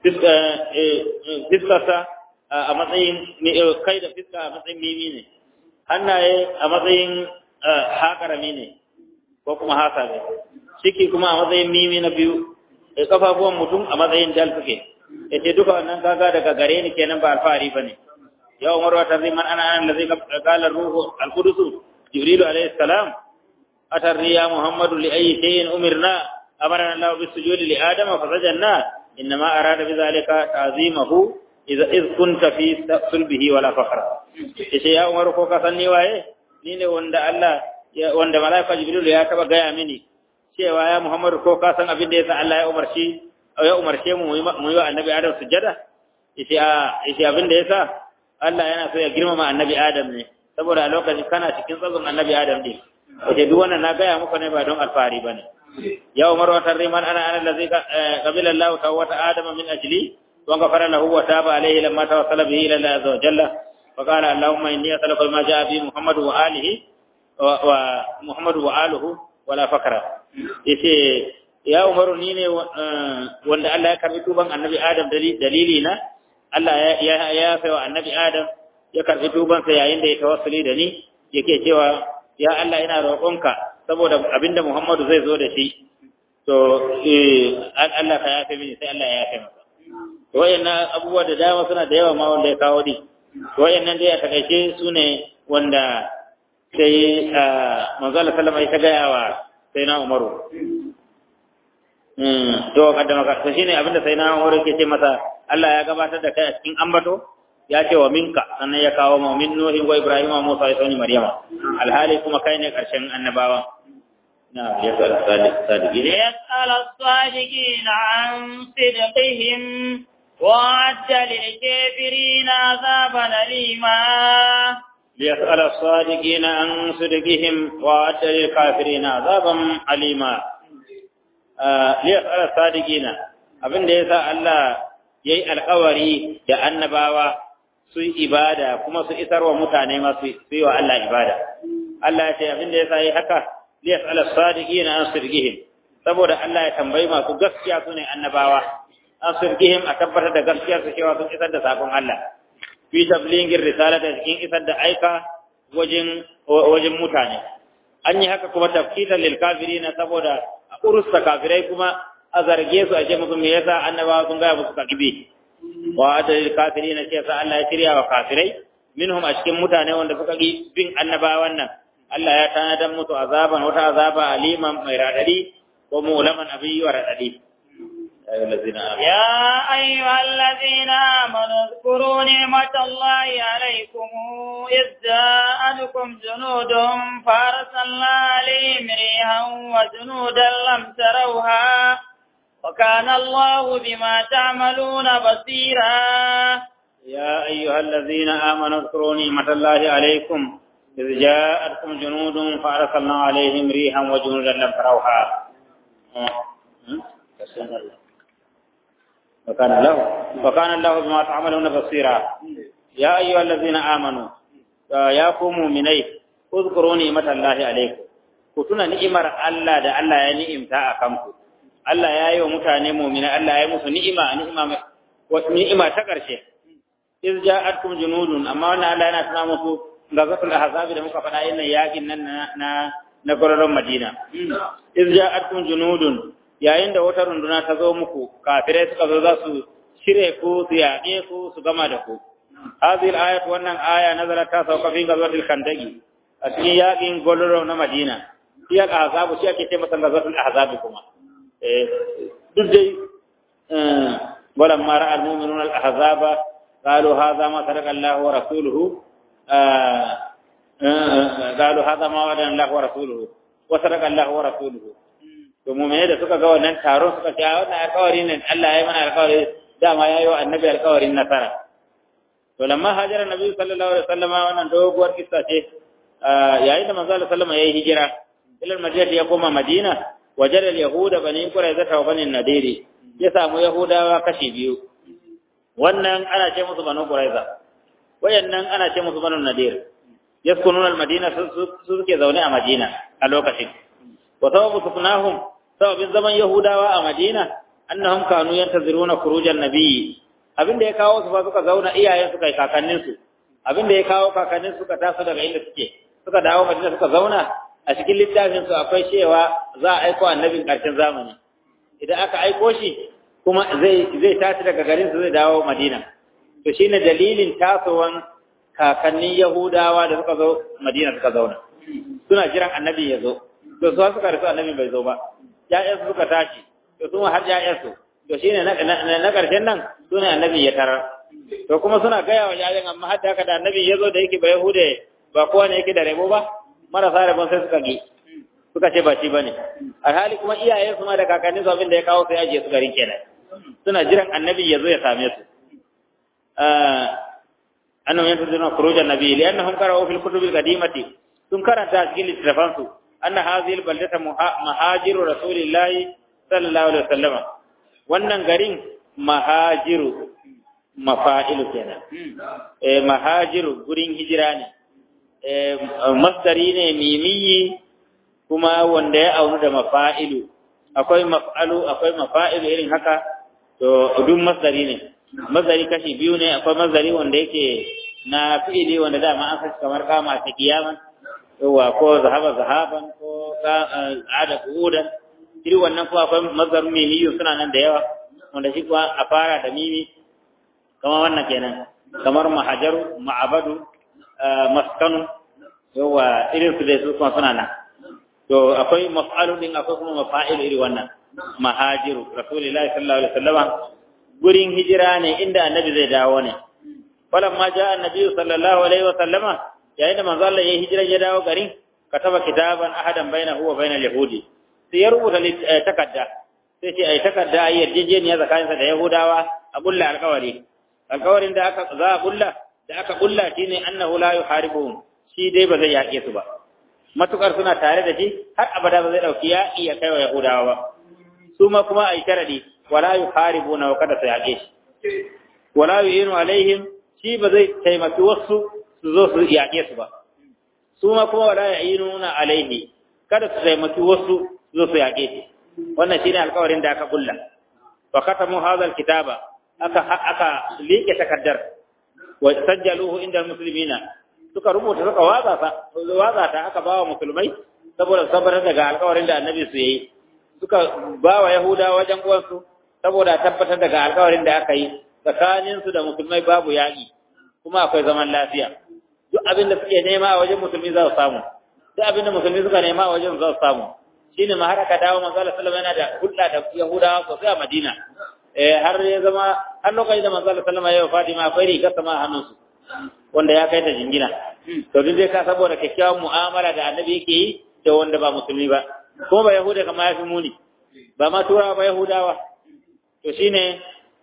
fiskarsa a matsayin kai da fiska a matsayin mimi ne hannaye a matsayin haƙarami ne ko kuma hasa ne ciki kuma a matsayin mimi na biyu kafafuwan mutum a matsayin dal suke yace duka wannan gaga daga gare ni kenan ba alfahari bane ya umar wa tarziman ana an allazi qala ruhu al-qudus jibril alayhi salam atarri ya muhammadu li ayyi shay'in umirna amarna allah bis sujudi li adama fa sajadna inma arada bi zalika ta'zimahu idza iz kunta fi sulbihi wala fakhra yace ya umar ko ka sanni waye ni ne wanda Allah wanda malaika jibril ya taba gaya mini cewa ya muhammadu ko ka san abin da yasa Allah ya umarci ya umarce mu mu yi wa annabi adam sujada yace a yace abin da yasa Allah yana so ya girmama annabi adam ne saboda a lokacin kana cikin tsazon annabi adam din yace duk wannan na gaya muku ne ba don alfahari bane ya umar wa tarriman ana ana allazi qabila Allah tawata adam min ajli wa ghafara lahu wa taba alayhi lamma tawassala bihi ila Allah azza wa jalla fa qala allahumma inni as'aluka ma jaa bi muhammad wa alihi wa muhammad wa alihi wala fakra yace ya umaru ni ne wanda Allah ya karbi tuban annabi Adam dalili na Allah ya ya wa annabi Adam ya karbi tuban sa yayin da ya tawassuli da ni yake cewa ya Allah ina roƙonka saboda abinda Muhammadu zai zo da shi to eh Allah ka yafe mini sai Allah ya yafe masa to wayannan abubuwa da dama suna da yawa ma wanda ya kawo di to wayannan dai a takaice su ne wanda sai manzo Allah sallama ya gaya wa sai na Umaru to kaddama ka to shine abinda sai na Umar yake ce masa Allah ya gabatar da kai a cikin ambato ya ce wa minka sannan ya kawo mu min nuhi wa ibrahim wa musa wa isa maryama alhali kuma kai ne karshen annabawa na ya sal sadiqin ليسأل الصادقين عن صدقهم وأعد للكافرين عذابا أليما ليسأل الصادقين عن صدقهم وأعد للكافرين عذابا أليما liyasar sadiqina abin da yasa Allah yayi alƙawari da annabawa su yi ibada kuma su isar wa mutane ma su yi wa Allah ibada Allah ya ce abin da yasa yayi haka liyasar sadiqina an sirgihim saboda Allah ya tambayi masu gaskiya su ne annabawa an sirgihim a tabbatar da gaskiyar su cewa sun isar da sakon Allah fi tablighin risalata cikin isar da aika wajen wajen mutane an yi haka kuma tafkitan lil kafirina saboda a urusta kafirai kuma a zarge su a ce musu me yasa annabawa sun gaya musu kakibe wa adalil kafirina ce sa Allah ya shirya wa kafirai minhum a cikin mutane wanda suka ki bin annabawan nan Allah ya tanadar musu azaban wata azaba aliman mai radadi ko mulaman abiyi wa radadi يا أيها الذين آمنوا اذكروا نعمة الله عليكم إذ جاءتكم جنود فأرسلنا عليهم ريحا وجنودا لم تروها وكان الله بما تعملون بصيرا يا أيها الذين آمنوا اذكروا نعمة الله عليكم إذ جاءتكم جنود فأرسلنا عليهم ريحا وجنودا لم تروها وكان الله وكان الله بما تعملون بصيرا يا أيها الذين آمنوا يا قوم مؤمني اذكروا نعمة الله عليكم كتنا نعمة الله ده الله يا نعمة أكمكم Allah ya yi wa mutane mu'mina Allah ya yi musu ni'ima ni'ima ni'ima ta ƙarshe iz ja'atkum junudun amma wannan Allah yana tuna musu gazatul ahzab da muka faɗa yin yakin nan na na gororon Madina iz ja'atkum junudun yayin da wata runduna ta zo muku kafirai suka zo za su shirye ku su yaƙe ku su gama da ku hadhihi al-ayat wannan aya nazarat ta sauka fi gazatul khandaqi a cikin yaƙin goloro na Madina shi al-ahzab shi ake ce masa gazatul ahzab kuma eh duk dai ولما راى المؤمنون الاحزاب قالوا هذا ما صدق الله ورسوله قالوا هذا ما وعدنا الله ورسوله وصدق الله ورسوله to mu'mini da suka ga wannan taron suka ce wannan alƙawari ne Allah ya yi mana alƙawari dama ya yi wa annabi alƙawarin nasara to lamma hajara nabi sallallahu alaihi wasallama wannan doguwar kissa ce yayin da manzo sallallahu alaihi wasallama yayi hijira ila madina ya koma madina wajara yahuda bani quraiza wa bani nadiri ya samu yahudawa kashi biyu wannan ana ce musu banu quraiza wayannan ana ce musu banu nadir yaskununa almadina su suke zaune a madina a lokacin wa sababu suknahum sababin zaman yahudawa a madina annahum kanu yantaziruna khurujan nabiyyi abinda ya kawo su ba suka zauna iyayen suka yi kakannin su abinda ya kawo kakannin suka taso daga inda suke suka dawo madina suka zauna a cikin littafin su akwai cewa za a aiko annabin karshen zamani idan aka aiko shi kuma zai zai tashi daga garin su zai dawo madina to shine dalilin tasowan kakannin yahudawa da suka zo madina suka zauna suna jiran annabi ya zo to su suka rasu annabi bai zo ba ƴaƴan su suka tashi to su har ƴaƴan su to shine na na karshen nan sune annabi ya tarar to kuma suna gaya wa ƴaƴan amma har da haka da annabi ya zo da yake ba yahude ba kowa ne yake da rabo ba marasa rabon sai suka gi suka ce ba shi bane alhali kuma iyayen su ma da kakannin su abin da ya kawo sai ajiye su garin kenan suna jiran annabi ya zo ya same su annahum yantaziruna khuruj an-nabi li'annahum qara'u fil kutub al-qadimati sun karanta cikin littafan su anna hadhihi al-baldata mahajiru rasulillahi sallallahu alaihi wasallam wannan garin mahajiru mafa'ilu kenan eh mahajiru gurin hijira ne eh masdari ne mimiyi kuma wanda ya aunu da mafa'ilu akwai maf'alu akwai mafa'ilu irin haka to duk masdari ne masdari kashi biyu ne akwai masdari wanda yake na fi'ili wanda dama an saki kamar kama ta kiyaman yawa ko zahaba zahaban ko ada kuudan iri wannan kuma akwai masdar mimiyu suna nan da yawa wanda shi kuwa a fara da mimi kamar wannan kenan kamar mahajaru ma'abadu maskanu yawa irin su dai su kuma suna nan to akwai maf'alu din akwai kuma mafa'il iri wannan mahajiru rasulullahi sallallahu alaihi wasallam gurin hijira ne inda annabi zai dawo ne falamma ja annabi sallallahu alaihi wa sallama yayin da manzo Allah ya hijira ya dawo garin kataba kitaban ahadan bainahu wa bainal yahudi sai ya rubuta takadda sai ce ai takadda ai yarjejeniya tsakaninsa da yahudawa a bulla alƙawari alƙawarin da aka za a bulla da aka bulla shine annahu la yuharibuhum shi dai ba zai yaƙe su ba matukar suna tare da shi har abada ba zai dauki ya iya kai wa yahudawa ba su ma kuma ai sharadi wala yuharibuna wa kada su yaƙe shi wala yu'inu alaihim shi ba zai taimaki wasu su zo su yaƙe su ba su ma kuma wala yu'inuna alaihi kada su taimaki wasu su zo su yaƙe shi wannan shine alƙawarin da aka kulla wa katamu hadha alkitaba aka aka liƙe takaddar wa sajjaluhu inda muslimina suka rubuta suka waza ta waza ta aka bawa musulmai saboda sabar daga alƙawarin da annabi su yi suka bawa yahuda wajen uwansu saboda tabbatar daga alƙawarin da aka yi tsakanin su da musulmai babu yaƙi kuma akwai zaman lafiya duk abin da suke nema a wajen musulmi za su samu duk abin da musulmi suka nema a wajen za su samu shine ma har aka dawo manzo Allah sallallahu alaihi wasallam yana da hulɗa da yahudawa sosai a Madina eh har ya zama har lokacin da manzo Allah sallallahu alaihi wasallam ya Fatima akwai rigar sama a hannunsu wanda ya kai ta jingina to duk dai ka saboda kyakkyawan mu'amala da annabi yake yi da wanda ba musulmi ba kuma ba yahuda kamar ya fi muni ba ma turawa ba yahudawa to shine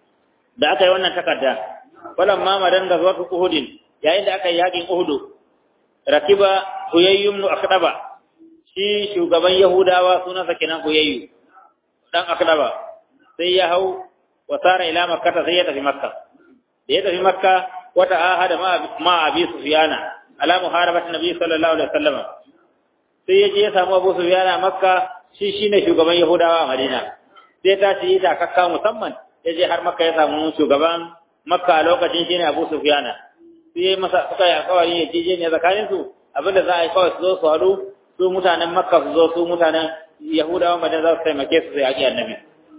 da aka yi wannan takarda walan ma madan da zuwa uhudin yayin da aka yi yakin uhudu rakiba huyayyum nu akdaba shi shugaban yahudawa sunansa kenan huyayyu dan akdaba sai ya hau wasara ila makka sai ya tafi makka da ya tafi makka wata ahada ma abi sufyana ala muharabat nabi sallallahu alaihi wasallam sai ya je ya samu abu sufyana makka shi shine shugaban yahudawa a madina sai ta ci ta kakka musamman ya je har makka ya samu shugaban makka a lokacin shine abu sufyana sai ya masa suka yi alkawari ya je ne tsakanin su abinda za a yi kawai su zo su haɗu su mutanen makka su zo su mutanen yahudawa madina za su taimake su sai yaƙi annabi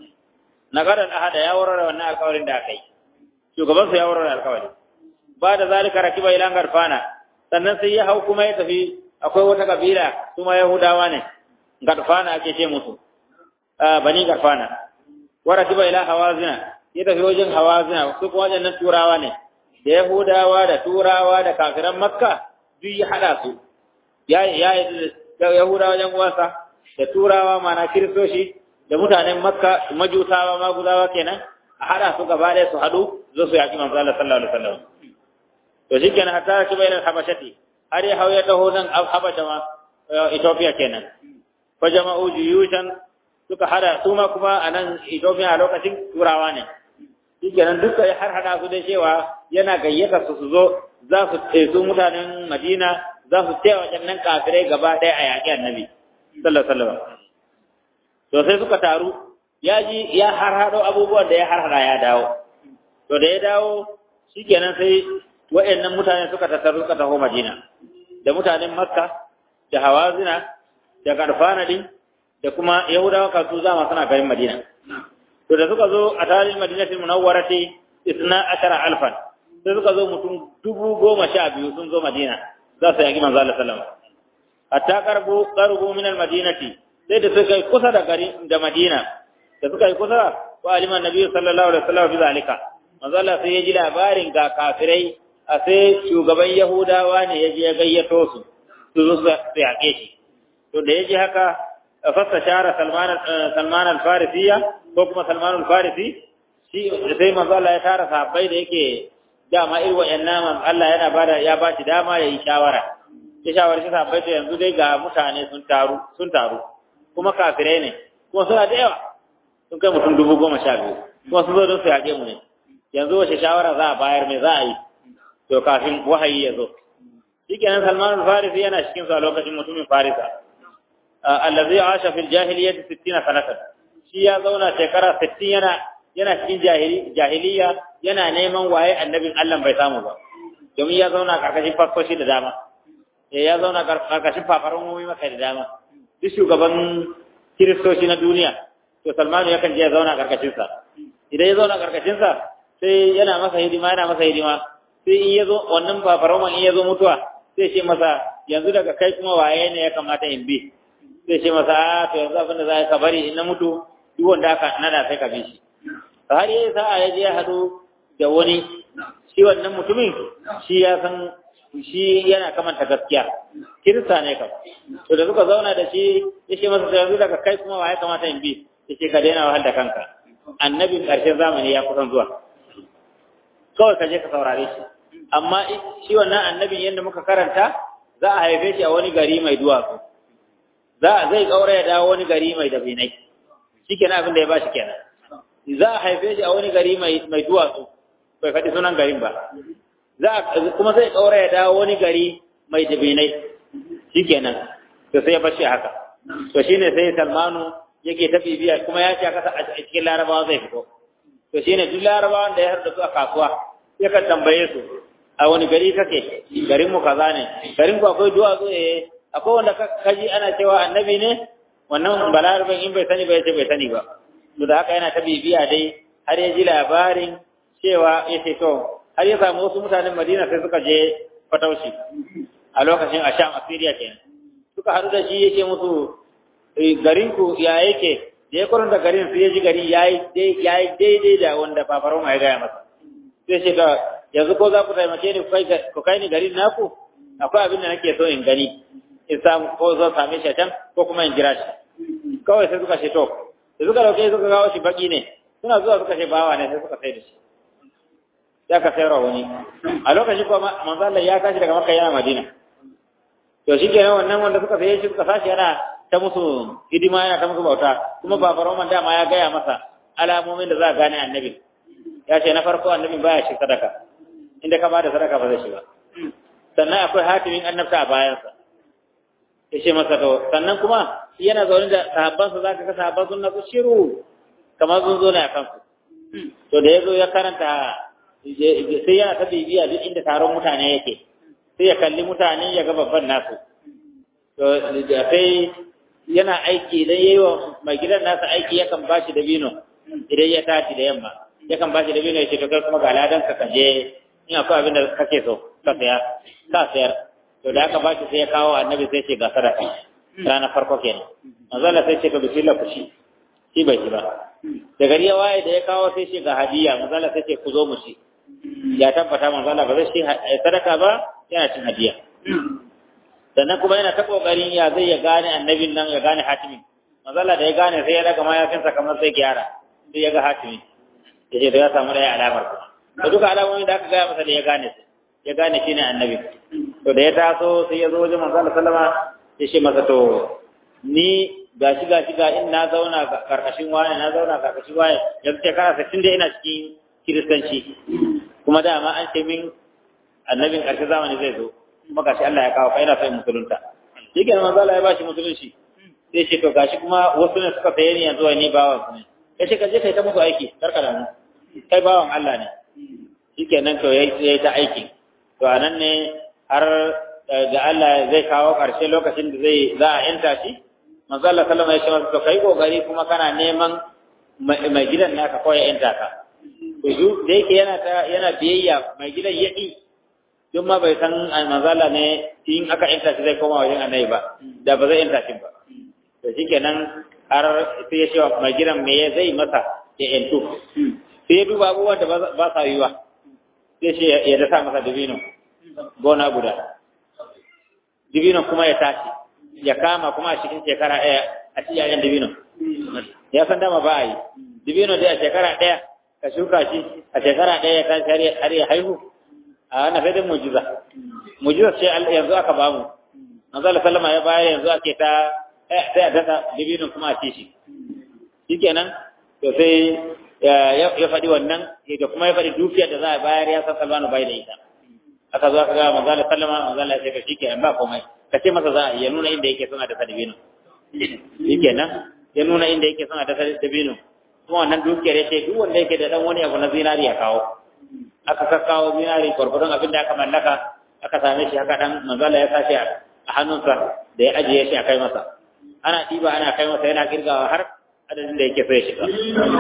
na gadan ahada ya warware wannan alkawarin da aka yi shugaban su ya warware alkawari ba da zalika rakiba ila garfana sannan sai ya hau kuma ya tafi akwai wata kabila kuma yahudawa ne garfana ake ce musu bani garfana wa rakiba ila hawazina ya tafi wajen hawazina su kuma wajen nan turawa ne da yahudawa da turawa da kafiran makka duk ya hada su ya ya yahudawa wajen uwansa da turawa mana kiristoci da mutanen makka majutawa maguzawa kenan a hada su gaba ɗaya su haɗu zo su yaƙi manzo Allah sallallahu alaihi wasallam to shikenan hatta shi bayan habashati har ya hauya taho nan habasha ma Ethiopia kenan fa jama'u juyushan suka hada su ma kuma a nan Ethiopia a lokacin turawa ne shikenan duka ya har hada su da cewa yana gayyata su su zo za su ce su mutanen Madina za su ce waɗannan kafirai gaba ɗaya a yaƙi annabi sallallahu alaihi wasallam to sai suka taru ya ji ya har hado abubuwan da ya har hada ya dawo to da ya dawo shikenan sai waɗannan mutane suka tattaru suka taho Madina da mutanen Makka da Hawazina da Karfana din da kuma Yahudawa kasu zama suna garin Madina to da suka zo a tarihin Madinatul Munawwarati isna ashara alfan sai suka zo mutum dubu goma sha biyu sun zo Madina za su yaki manzo Allah sallallahu alaihi wasallam hatta qarbu qarbu min al-madinati sai da suka yi kusa da gari da Madina da suka yi kusa wa aliman nabi sallallahu alaihi wasallam bi zalika manzo Allah sai ya ji labarin ga kafirai a sai shugaban Yahudawa ne ya je ya gayyato su su zo su yaƙe shi to da ya ji haka fasta shara Salman Salman al-Farisiya ko kuma Salman al-Farisi shi sai manzo Allah ya tara sahabbai da yake dama irin wayannan Allah yana bada ya ba shi dama yayi shawara ya shawarci sahabbai to yanzu dai ga mutane sun taru sun taru kuma kafirai ne kuma suna da yawa sun kai mutum dubu goma sha biyu kuma sun zo don su yaƙe mu ne yanzu wace shawara za a bayar mai za a yi to kafin wahayi ya zo shikenan Salman al-Farisi yana cikin su a lokacin mutumin Farisa allazi asha fil jahiliyyah 60 sanatan shi ya zauna shekara 60 yana yana cikin jahiliya yana neman waye annabin Allah bai samu ba domin ya zauna karkashin fasoshi da dama ya zauna karkashin fafaran mummi maka da dama duk shugaban kiristoci na duniya to Salmanu yakan je ya zauna karkashin sa idan ya zauna karkashin sa sai yana masa hidima yana masa hidima sai in yazo wannan fafaran in yazo mutuwa sai ce masa yanzu daga kai kuma waye ne ya kamata in bi sai ce masa a to yanzu abin da za ka bari in na mutu duk wanda aka nada sai ka bi shi har yayi sa'a ya je ya hadu da wani shi wannan mutumin shi ya san shi yana kamanta gaskiya kirista ne kam to da suka zauna da shi ya ce masa yanzu daga kai kuma wa ya kamata in bi ya ce ka daina wahal da kanka annabin ƙarshen zamani ya kusan zuwa kawai ka je ka saurare shi amma shi wannan annabin yadda muka karanta za a haife shi a wani gari mai duwatsu za a zai kaura ya dawo wani gari mai dabinai shi kenan abin da ya ba shi kenan za a haife shi a wani gari mai duwatsu bai faɗi sunan garin ba za kuma zai kaura ya dawo wani gari mai dabinai shi kenan to sai ya bashi haka to shine sai salmanu yake ta bibiya kuma ya ce a cikin larabawa zai fito to shine duk larabawan da ya harda su a kasuwa yakan tambaye su a wani gari kake garin mu kaza ne garin ku akwai duwatsu eh akwai wanda kaji ana cewa annabi ne wannan balarabin in bai sani ba yace bai sani ba to da haka yana ta bibiya dai har ya ji labarin cewa ya ce to har ya samu wasu mutanen Madina sai suka je fataushi a lokacin a Sham Assyria kenan suka haɗu da shi yake musu garin ku ya yake da ya kuranta garin sai ya ji gari yayi daidai da wanda babaroma ya gaya masa sai ce ka yanzu ko za ku taimake ni ku kai ni garin naku akwai abin da nake so in gani in samu ko zo same shi a can ko kuma in jira shi kawai sai suka ce to da suka dauke suka kawo shi baki ne suna zuwa suka ce bawa ne sai suka sai da shi ya ka sayarwa wani a lokacin kuma manzo Allah ya tashi daga Makka yana Madina to shi kenan wannan wanda suka saye shi suka sashi yana ta musu hidima yana ta musu bauta kuma babar Roman dama ya gaya masa alamomin da za a gane annabi ya ce na farko annabi baya shi sadaka inda ka bada sadaka ba zai shi ba sannan akwai hatimin annabta a bayansa ya ce masa to sannan kuma yana zaune da sahabbansa za ka ga sahabban sun nasu shiru kamar sun zo ne a kansu to da ya zo ya karanta sai yana ta bibiya duk inda taron mutane yake sai ya kalli mutane ya ga babban nasu to sai yana aiki idan yayi wa mai gidan nasa aiki yakan ba shi dabino idan ya tashi da yamma yakan ba shi dabino ya ce to kai kuma ga ladan ka kaje in akwai abin da kake so ka saya ka sayar to da aka ba shi sai ya kawo annabi sai ce ga sadaka rana farko kenan manzo Allah sai ce ka bismillah ku shi shi bai shi ba da gari ya waye da ya kawo sai ce ga hadiya manzo Allah sai ce ku zo mu shi ya tabbata manzo Allah ba zai shi sadaka ba yana cin hadiya sannan kuma yana ta kokarin ya zai ya gane annabin nan ya gane hatimin manzo Allah da ya gane sai ya daga mayafinsa kamar sai gyara sai ya ga hatimin ya ce da ya samu ɗaya alamar kuma da duka alamomin da aka gaya masa da ya gane su ya gane shi ne annabi to da ya taso sai ya zo wajen manzo Allah sallama ya ce masa to ni gashi gashi ga in na zauna karkashin wani na zauna karkashin wani yanzu shekara sittin da ina cikin kiristanci kuma dama an ce min annabin ƙarshen zamani zai zo kuma gashi Allah ya kawo kai na sai musulunta shi ke manzo Allah ya bashi musulunci sai ce to gashi kuma wasu ne suka saye ni yanzu ni bawan su ne ya ce ka je kai ta musu aiki karka da mu kai bawan Allah ne shi kenan to yayi ta aiki to anan ne har da Allah zai kawo ƙarshe lokacin da zai za a yanta shi manzo Allah sallama ya ce masa to kai kokari kuma kana neman mai gidan naka ko ya yanta ka to da yake yana ta yana biyayya mai gidan yaki duk ma bai san manzala ne in aka yanta shi zai koma wajen annabi ba da ba zai yanta shi ba to shikenan har sai ya ce mai gidan me ya zai masa ya yantu sai ya duba abubuwan da ba sa yiwa sai shi ya dasa masa dubino gona guda dubino kuma ya tashi ya kama kuma a cikin shekara ɗaya a cikin yayin dubino ya san dama ba a yi dubino dai a shekara ɗaya ka shuka shi a shekara ɗaya ya tashi har ya haihu a wannan sai dai mujiza mujiza ce yanzu aka ba mu manzo Allah sallama ya bayar yanzu ake ta sai a dasa dubino kuma a ci shi shikenan to sai ya faɗi wannan da kuma ya faɗi dukiyar da za a bayar ya san Salmanu bai da ita aka zo aka ga manzo Allah sallama manzo Allah ya ce shikenan ba komai ka ce masa za a ya nuna inda yake suna da dabino shikenan ya nuna inda yake suna da dabino kuma wannan dukiyar ya ce duk wanda yake da dan wani abu na zinari ya kawo aka kakkawo zinari gwargwadon abin da aka mallaka aka same shi haka dan manzo Allah ya sashi a hannunsa da ya ajiye shi a kai masa ana ɗiba ana kai masa yana kirgawa har adadin da yake so ya shiga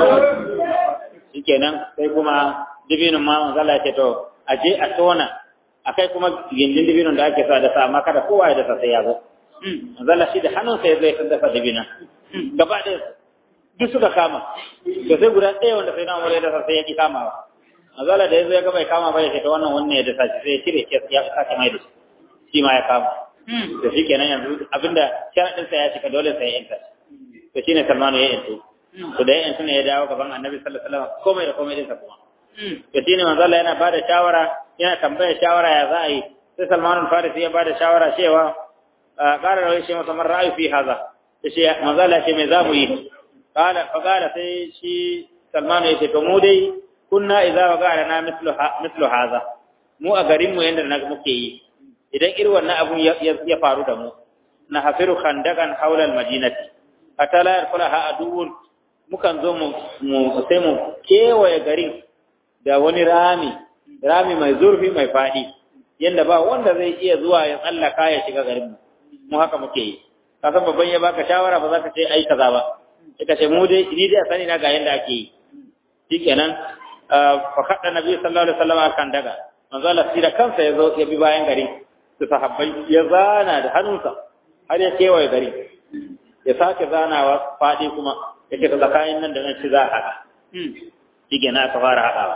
shikenan sai kuma dibinin ma manzo Allah ya ce to a je a tona akai kuma gindin dibinin da ake sa da sa amma kada kowa ya dasa sai ya zo manzo Allah shi da hannunsa ya zai dafa dibina gaba da duk suka kama to sai guda ɗaya wanda sai na umar ya dasa sai ya ki kamawa mazala da yazo ya ga bai kama ba ya ce to wannan wannan ya dasa shi sai ya cire ya sake mai da shi shi ma ya kama to shi kenan yanzu abinda sharadin sa ya cika dole sai ya yanta to shine Salmanu ya yanto to da ya yanto ne ya dawo gaban Annabi sallallahu alaihi wasallam komai da komai din sa kuma to shine manzo Allah yana bada shawara yana tambaya shawara ya za a yi sai Salman al-Farisi ya bada shawara cewa qala lahu shi masa ra'ayi fi haza shi manzo Allah ce me za mu yi qala fa qala sai shi Salman ya ce to mu dai kunna idza waqa'ana na mislu mislu haza mu a garin mu yanda na muke yi idan irin wannan abun ya faru da mu na hafiru khandakan haula al-madinati atala yarfulaha aduwwun mukan zo mu sai mu kewaye garin da wani rami rami mai zurfi mai faɗi yanda ba wanda zai iya zuwa ya tsallaka ya shiga garin mu mu haka muke yi ka san babban ya baka shawara ba za ka ce ai kaza ba sai ka ce mu dai ni dai sani na ga yanda ake yi shikenan fa kadda nabi sallallahu alaihi wasallam akan daga manzo Allah sira kansa ya zo ya bi bayan gari su sahabbai ya zana da hannunsa har ya kewaye gari ya sake zanawa faɗi kuma yake ta tsakanin nan da nan ci za a haɗa shi na aka fara haɗawa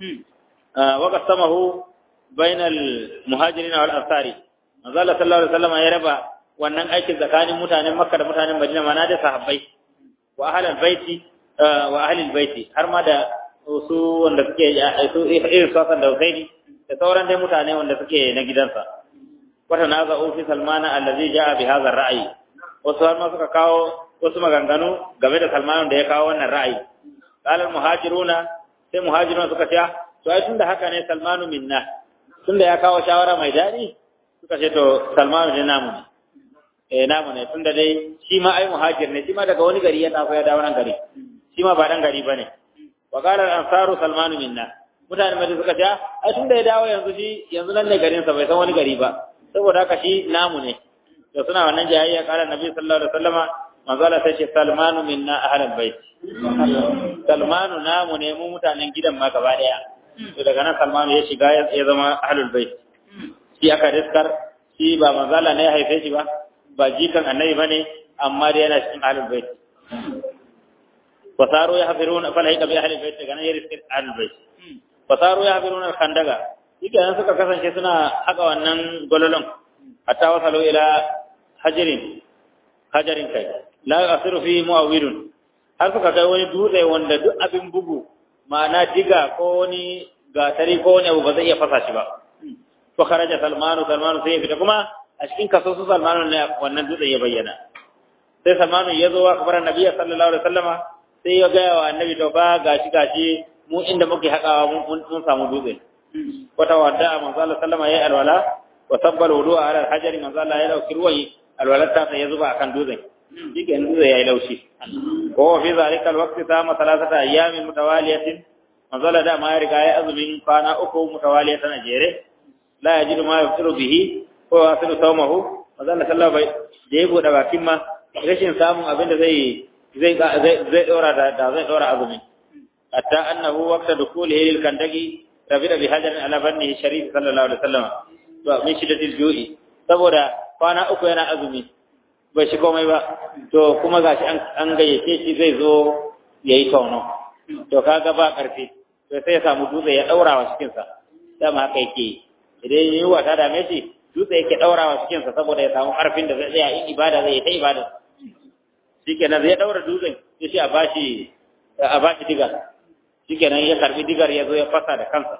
waka samahu bainal muhajirin wal ansari manzo Allah sallallahu alaihi wasallam ya raba wannan aikin tsakanin mutanen Makka da mutanen Madina mana da sahabbai wa ahlul baiti wa ahlul baiti har ma da su wanda suke su irin sasan da Husaini da sauran dai mutane wanda suke na gidansa wata naza fi salmana allazi jaa bi hadha ar-ra'yi wasu har ma suka kawo wasu maganganu game da Salman da ya kawo wannan ra'ayi qala muhajiruna sai muhajiruna suka ce to ai tunda haka ne Salmanu minna tunda ya kawo shawara mai dadi suka ce to Salmanu ne namu ne eh namu ne tunda dai shi ma ai muhajir ne shi ma daga wani gari ya tafi ya dawo nan gari shi ma ba dan gari bane wa qala al-ansaru Salmanu minna mutanen Madina suka ce ai tunda ya dawo yanzu shi yanzu nan ne garin sa bai san wani gari ba saboda haka shi namu ne da suna wannan jayayya kala nabi sallallahu alaihi wasallama manzo Allah sai ce salmanu minna ahlul bait salmanu namu ne mu mutanen gidan ma gaba daya to daga nan salmanu ya shiga ya zama ahlul bait shi aka riskar shi ba manzo Allah ne ya haife shi ba ba jikan annabi bane amma dai yana cikin ahlul bait fasaru ya hafiruna fala hika bi ahlul bait daga nan ya riskar ahlul bait fasaru ya hafiruna khandaga shi suka kasance suna haka wannan gololon hatta wasalu ila hajarin hajarin kai la asiru fi muawwidun har suka kai wani dutse wanda duk abin bugu ma'ana diga ko wani gatari ko wani abu ba zai iya fasa shi ba to kharaja salmanu salmanu sai ya fita kuma a cikin kaso su salmanu ne wannan dutsen ya bayyana sai salmanu ya zo wa kabar annabi sallallahu alaihi wasallama sai ya gaya wa annabi to ba gashi gashi mu inda muke haƙawa mun samu dutse wata wadda manzo Allah sallama yayi alwala wa sabbal wudu'a ala al-hajari manzo Allah ya dauki ruwayi alwalarta sai ya zuba akan dutsen shike dutse yayi laushi ko fi zalika alwaqti sama salasata ayyamin mutawaliyatin manzo Allah da ma ya riga ya azumin kwana uku mutawaliyatan a jere la yajidu ma yaftiru bihi ko yasiru sawmahu manzo Allah sallallahu alaihi da ya bude bakin ma rashin samun abin da zai zai zai zai dora da zai dora azumin hatta annahu waqta dukhulihi lil kandagi rabida bi hajarin ala bannihi sharif sallallahu alaihi wasallam to min shiddatil ju'i saboda kwana uku yana azumi bai shi komai ba to kuma gashi an an gayyace shi zai zo yayi tono to kaga ba karfi to sai ya samu dutse ya daura wa cikin sa dama haka yake idan yi wata da shi dutse yake daura wa cikin sa saboda ya samu karfin da zai tsaya in ibada zai ta ibada shikenan zai daura dutsen sai shi a bashi a bashi diga shikenan ya karbi digar ya zo ya fasa da kansa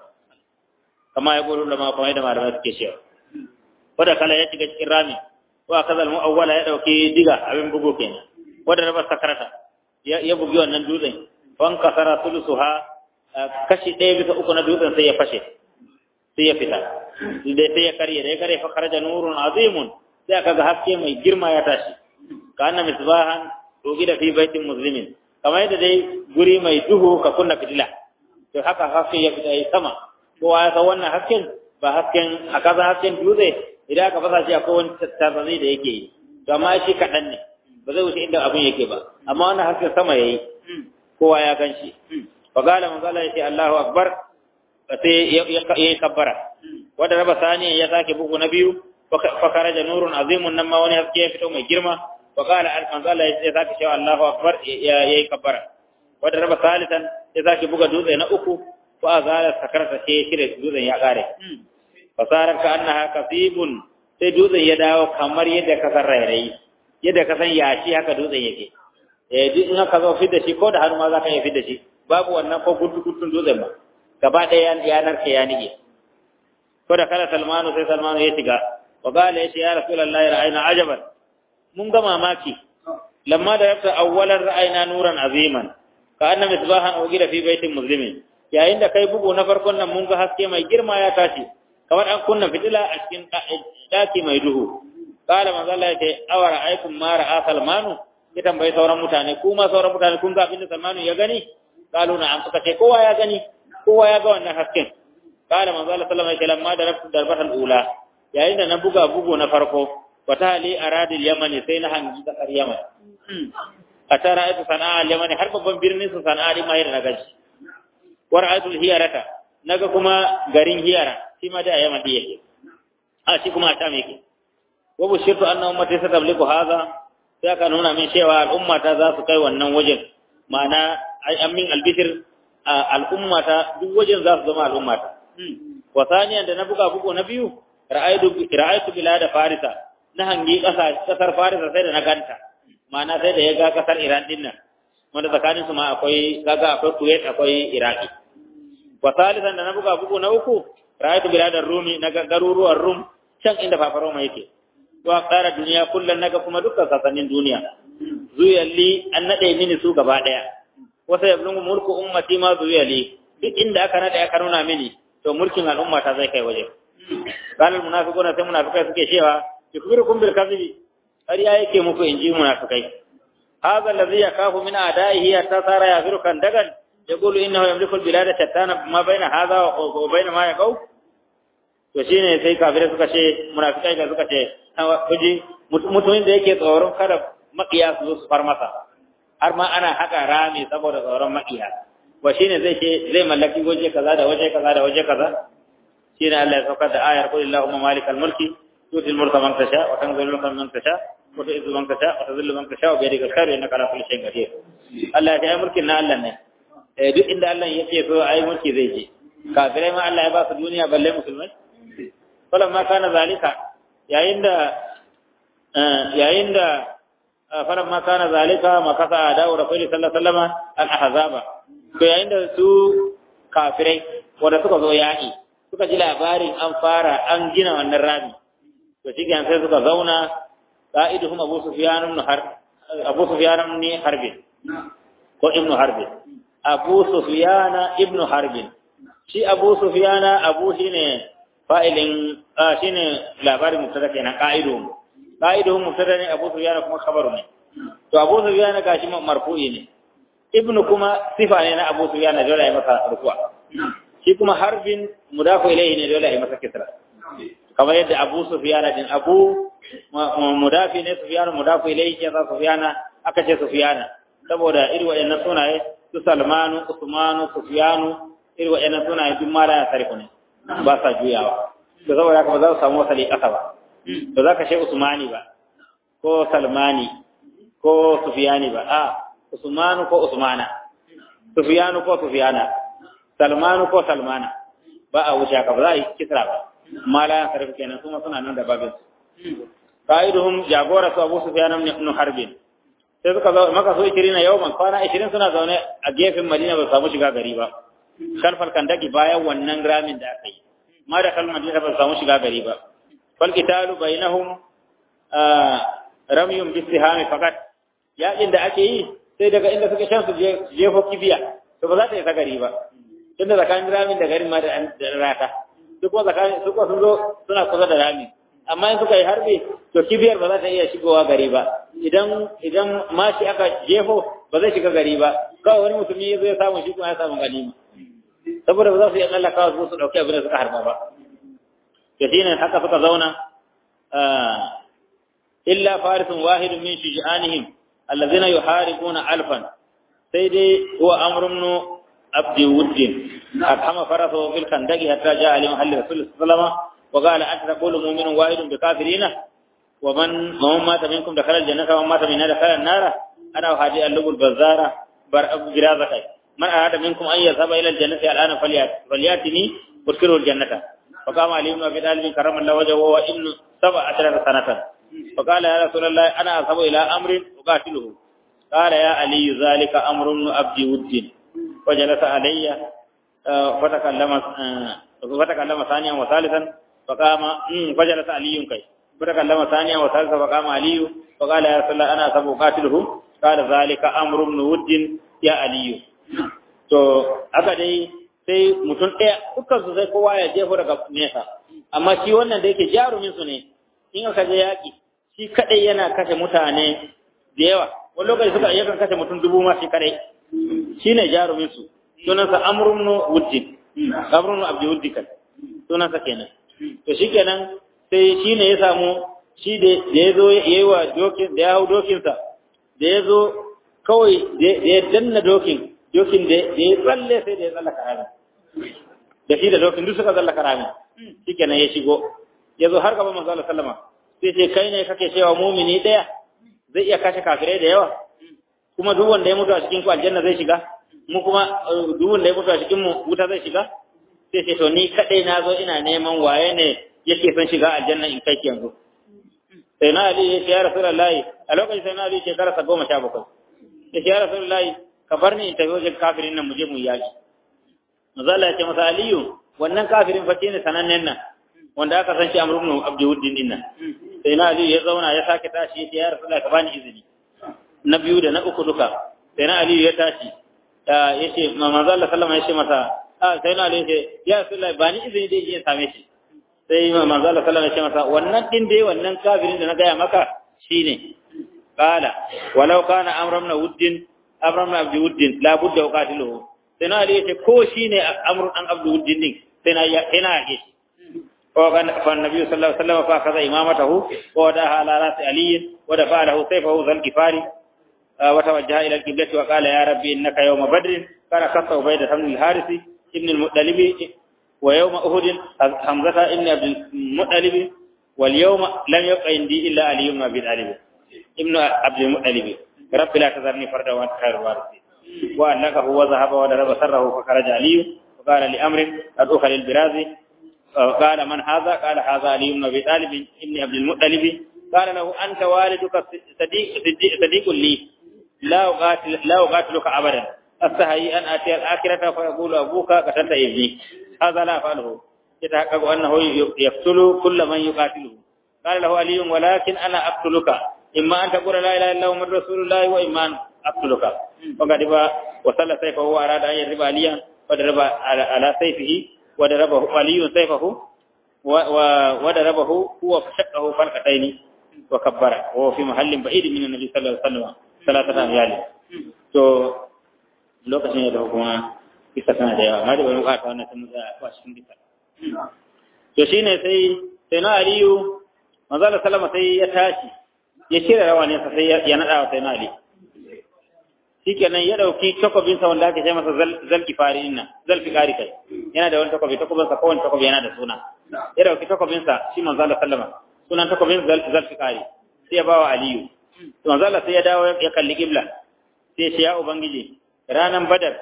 kama ya gudu da ma kuma yadda malamai suke cewa wadda kala ya shiga cikin rami wa kazal mu'awwala ya dauki diga abin bugu kenan wadda raba sakarata ya bugi wannan dutsen wan kasara sulusuha kashi ɗaya bisa uku na dutsen sai ya fashe sai ya fita da sai ya karye da ya karye fa kharaja nurun azimun sai aka ga haske mai girma ya tashi ka anna misbahan da fi baitin muslimin kamar yadda dai guri mai duhu ka kunna fitila to haka haske ya fita yi sama kowa ya san wannan hasken ba hasken a kasa hasken dutse idan aka fasa shi akwai wani tattarzani da yake yi to amma shi kaɗan ne ba zai wuce inda abin yake ba amma wannan hasken sama ya yi kowa ya gan shi fa gala man gala yace Allahu akbar sai ya yi kabbara wanda raba sani ya sake bugu na biyu fa karaja nurun azimun nan ma wani haske ya fito mai girma wa qala manzo Allah ya sake cewa Allahu akbar yayi kabbara wanda raba salisan ya sake buga dutse na uku ko azala sakarta sai shire dutsen ya kare fasarar ka annaha kasibun sai dutsen ya dawo kamar yadda ka san rairayi yadda ka san yashi haka dutsen yake eh duk in ka zo fidda shi ko da hannu ma za ka iya fidda shi babu wannan ko gudu gudun dutsen ba gaba ɗaya yanar ka ya nige ko da kala salmanu sai salmanu ya shiga wa qala ya ya rasulullahi ra'ayna ajaban mun ga mamaki lamma da yafta awwalan ra'ayna nuran aziman ka anna misbahan ugida fi baitin muslimin yayin da kai bugu na farkon nan mun ga haske mai girma ya tashi kamar an kunna fitila a cikin daki mai duhu qala manzo Allah ya ce awara aikum ma ra'a salmanu ya tambayi sauran mutane kuma sauran mutane kun ga abinda salmanu ya gani qalu na'am suka ce kowa ya gani kowa ya ga wannan hasken qala manzo Allah sallallahu alaihi wasallam ma darabtu darbatal ula yayin da na buga bugu na farko wata hali aradil yamani sai na hangi kasar yaman a tara aitu sana'a yamani har babban birnin su sana'a din mahir na gaji war aitu hiyarata naga kuma garin hiyara shi ma da yaman din yake a shi kuma a tam yake wa bushirtu anna ummati satabliku hadha sai aka nuna min cewa al'umma ta za su kai wannan wajen ma'ana ai amin albishir al'ummata duk wajen za su zama al'ummata wa saniyan da na buga bugu na biyu ra'aytu ra'aytu bilada farisa na hangi kasa kasar farisa sai da na ganta ma'ana sai da ya ga kasar iran din nan wanda tsakanin su ma akwai kaga akwai kuwait akwai iraki wa salisan da na buga bugu na uku ra'aytu bilada rumi na garuruwan rum can inda fafaroma yake wa tsara duniya kullum naga kuma dukkan sasannin duniya zuyalli an nade mini su gaba daya wasa yablungu mulku ummati ma zuyalli duk inda aka nade aka nuna mini to mulkin al'umma ta zai kai waje qala munafiquna sai munafikai suke cewa yukbirukum bil kadhibi ƙarya yake muku inji munafikai hadha alladhi yakafu min a'da'ihi hatta sara yafiru kan dagan yaqulu innahu yamliku al-bilada shattana ma baina hadha wa baina ma yaqau to shine sai kafirai suka ce munafikai ga suka ce kuji mutumin da yake tsoron kada makiya su zo su far masa har ma ana haka rami saboda tsoron makiya wa shine zai ce zai mallaki waje kaza da waje kaza da waje kaza shine Allah ya saukar da ayar qul illahumma malikal mulki tutil mulka man tasha wa tanzilul mulka man tasha wa tu'izzu man tasha wa tadhillu man tasha wa bi yadika khairu innaka ala kulli shay'in qadir Allah ya yi mulkin na Allah ne eh duk inda Allah yake so ai mulki zai je kafirai ma Allah ya ba su duniya balle musulmai falamma kana zalika yayin da yayin da falamma kana zalika makasa da rasulullahi sallallahu alaihi wasallam al-ahzaba to yayin da su kafirai wanda suka zo yaƙi suka ji labarin an fara an gina wannan rami to shi sai suka zauna qa'iduhum abu sufyan ibn har abu sufyan ibn harbin ko ibn harbin abu sufyan ibn harbin shi abu sufyan abu shine fa'ilin shine labarin mubtada kenan qa'iduhum qa'iduhum mubtada ne abu sufyan kuma khabaru ne to abu sufyan gashi marfu'i ne ibnu kuma sifa ne na abu sufyan dole ya masa rukuwa shi kuma harbin mudafu ilayhi ne dole ya masa kisra kamar yadda abu sufyan din abu mudafi ne sufyan mudafu ilayhi ke sa sufyan aka ce sufyan saboda irin waɗannan sunaye su salmanu usmanu sufyanu irin waɗannan sunaye duk mala ya sarfu ne ba sa juyawa to saboda haka ba za su samu wasali ƙasa ba ba za ka ce usmani ba ko salmani ko sufyani ba a usmanu ko usmana sufyanu ko sufyana salmanu ko salmana ba a wuce haka ba za a yi kisra ba mala ya sarfi kenan kuma suna nan da babin qa'iduhum jagora su abu sufyan ibn harbin sai suka zo maka so 20 yawman kwana 20 suna zaune a gefen madina ba su samu shiga gari ba kalfal kandaki bayan wannan ramin da aka yi ma da kalmar madina ba su samu shiga gari ba fal qitalu bainahum ramyun bisihami fakat yaƙin da ake yi sai daga inda suka shan su jefo kibiya to ba za ta yi gari ba tunda tsakanin ramin da garin ma da rata duk kuma tsakanin su sun zo suna kusa da ramin amma in suka yi harbi to kibiyar ba za ta iya shigowa gari ba idan idan mashi aka jefo ba zai shiga gari ba kawai wani mutumi ya zo ya samu shi kuma ya samu ganima saboda ba za su iya tsallaka su su ɗauki abin da suka harba ba to shine haka suka zauna illa farisun wahidun min shuja'anihim allazina yuharibuna alfan sai dai huwa amrun abdi wuddin akama farasu fil khandaqi hatta ja'a li mahalli rasul sallallahu alaihi wasallam wa qala anta taqulu mu'minun wahidun bi kafirina wa man man mata minkum dakhala aljannata wa man mata minna dakhala an-nara ana hadi al-lubul bazara bar abu girazaka man arada minkum an yazhaba ila aljannati al'ana falyat falyatini udkhilu aljannata فقام علي بن ابي طالب كرم الله وجهه وهو ابن سبع عشرة سنة فقال يا رسول الله انا اذهب الى امر اقاتله قال يا علي ذلك امر ابن عبد ود وجلس علي فتكلم فتكلم ثانيا وثالثا فقام فجلس علي كي فتكلم ثانيا وثالثا فقام علي فقال يا رسول الله انا اذهب اقاتله قال ذلك امر ابن ود يا علي to haka dai sai mutum ɗaya dukkan su sai kowa ya jefo daga nesa amma shi wannan da yake jarumin su ne in aka je yaƙi shi kadai yana kashe mutane da yawa wani lokaci suka yakan kashe mutum dubu ma shi kadai shi ne jarumin su sunansa amrun wuddin amrun abdi wuddikan sunansa kenan to shi kenan sai shi ne ya samu shi da ya zo ya yi wa dokin da ya hau dokinsa da ya zo kawai da ya danna dokin dokin da ya tsalle sai da ya tsallaka rami da shi da dokin duk suka tsallaka rami shikenan ya shigo ya zo har gaban manzo Allah sallama sai ce kai ne kake cewa mumini daya zai iya kashe kafirai da yawa kuma duk wanda ya mutu a cikin ku aljanna zai shiga mu kuma duk wanda ya mutu a cikin mu wuta zai shiga sai ce to ni kadai na zo ina neman waye ne yake son shiga aljanna in kai yanzu sai na ali ya ce ya rasulullahi a lokacin sai na ali shekara sa goma sha bakwai ya ce ya rasulullahi ka bar ni in tafi wajen kafirin nan mu je mu yaki mazala ya ce masa aliyu wannan kafirin fa ne sanannen nan wanda aka san shi amru ibn abdul din nan sai na aliyu ya zauna ya sake tashi ya ce ya rasulullah ka bani izini na biyu da na uku duka sai na aliyu ya tashi ya ce manzo Allah sallama ya ce masa a sai na aliyu ya ce ya rasulullah bani izini dai je same shi sai manzo Allah sallama ya ce masa wannan din dai wannan kafirin da na gaya maka shine qala walau kana amru ibn wuddin amru ibn abdul wuddin la budda uqatiluhu sai na ali yace ko shine amru dan abdul wuddin din sai na sai na yake ko kan fa annabi sallallahu alaihi wasallam fa kaza imamatahu wa da ala ras ali wa da fa'alahu sayfahu zal gifari wa tawajjaha ila al-qiblah wa qala ya rabbi innaka yawma badr kana kasa ubayda ibn al-harith ibn al-muttalib wa yawma uhud hamzata ibn abd al-muttalib wal yawma lam yabqa indi illa ali ibn abi talib ibn abd al-muttalib rabbi la tazarni farda wa anta khairul warithin وأنكه وذهب وضرب سره فخرج علي وقال لأمر قد أخل البرازي قال من هذا قال هذا علي بن أبي طالب ابن عبد المطلب قال له أنت والدك صديق, صديق, صديق لي لا أقاتل لا أقاتلك أبدا أستحي أن أتي الآخرة فيقول أبوك قتلت ابني هذا لا أفعله يتحقق أنه يقتل كل من يقاتله قال له علي ولكن أنا أقتلك إما أن تقول لا إله إلا محمد رسول الله وإما أن أقتلك وقد وصلى سيفه وأراد أن يضرب عليا وضرب على سيفه وضربه علي سيفه وضربه هو فشقه فرقتين وكبر وهو في محل بعيد من النبي صلى الله عليه وسلم ثلاثة أميال to lokacin da kuma bisa tana da yawa amma da bai bukata wannan sun za a cikin bisa to shine sai sai na aliyu manzo Allah sallama sai ya tashi ya cire rawanin sa sai ya nada wa sai na ali shikenan ya dauki takobin sa wanda ake ce masa zalki fari nan zalfi kari kai yana da wani takobi takobin sa kowane takobi yana da suna ya dauki takobin sa shi manzo Allah sallama sunan takobin zalfi kari sai ya bawa aliyu to manzo Allah sai ya dawo ya kalli kibla sai ya ya ubangiji ranan badar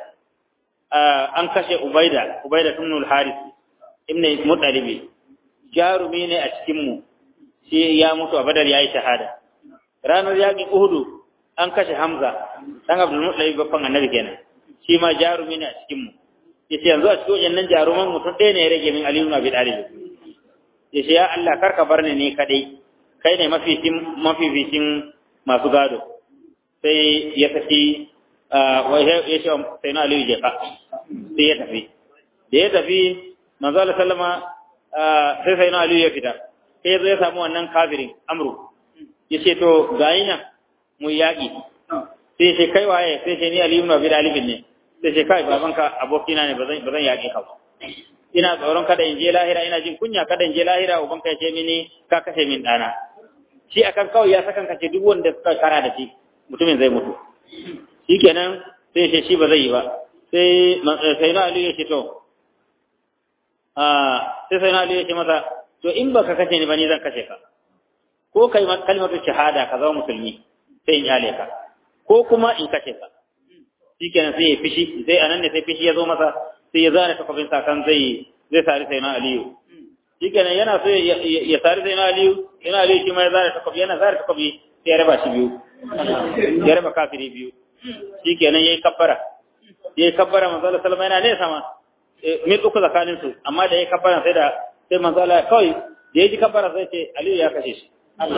an kashe ubaida ubaida ibn al-haris ibn muttalib jarumi ne a cikin mu shi ya mutu a badar yayi shahada ranar yaƙin uhudu an kashe hamza dan abdul muttalib babban annabi kenan shi ma jarumi ne a cikin mu yace yanzu a cikin wayannan jaruman mutum ɗaya ne ya rage min aliyu abi talib yace ya Allah kar ka bar ni ne kadai kai ne mafificin mafificin masu gado sai ya tafi ya ce sai na aliyu jefa sai ya tafi da ya tafi manzo Allah sallama sai sai na aliyu ya fita sai ya samu wannan kafirin amru ya ce to gayi nan mu yaƙi sai ce kai waye sai ce ni aliyu na bin alibin ne sai ce kai babanka abokina ne ba zan yaƙi ka ba ina tsoron kada in je lahira ina jin kunya kada in je lahira ubanka ya ce mini ka kashe min ɗana shi akan kawai ya sakan kace duk wanda suka kara da shi mutumin zai mutu shikenan sai ce shi ba zai yi ba sai sai na aliyu ya ce to a sai sai na aliyu ya ce masa to in baka kashe ni ba ni zan kashe ka ko kai kalmar shahada ka zama musulmi sai in yale ka ko kuma in kace ka shikenan sai ya fishi sai anan ne sai fishi ya zo masa sai ya zare takobin sa kan zai zai sari sai na aliyu shikenan yana so ya sari sai na aliyu yana aliyu shi ma ya zare takobi yana zare takobi sai ya raba shi biyu ya raba kafiri biyu shikenan yayi kabbara yayi kabbara manzo Allah sallama yana nesa ma mil uku tsakanin su amma da yayi kabbara sai da sai manzo Allah kawai da yaji kabbara sai ce aliyu ya kashe shi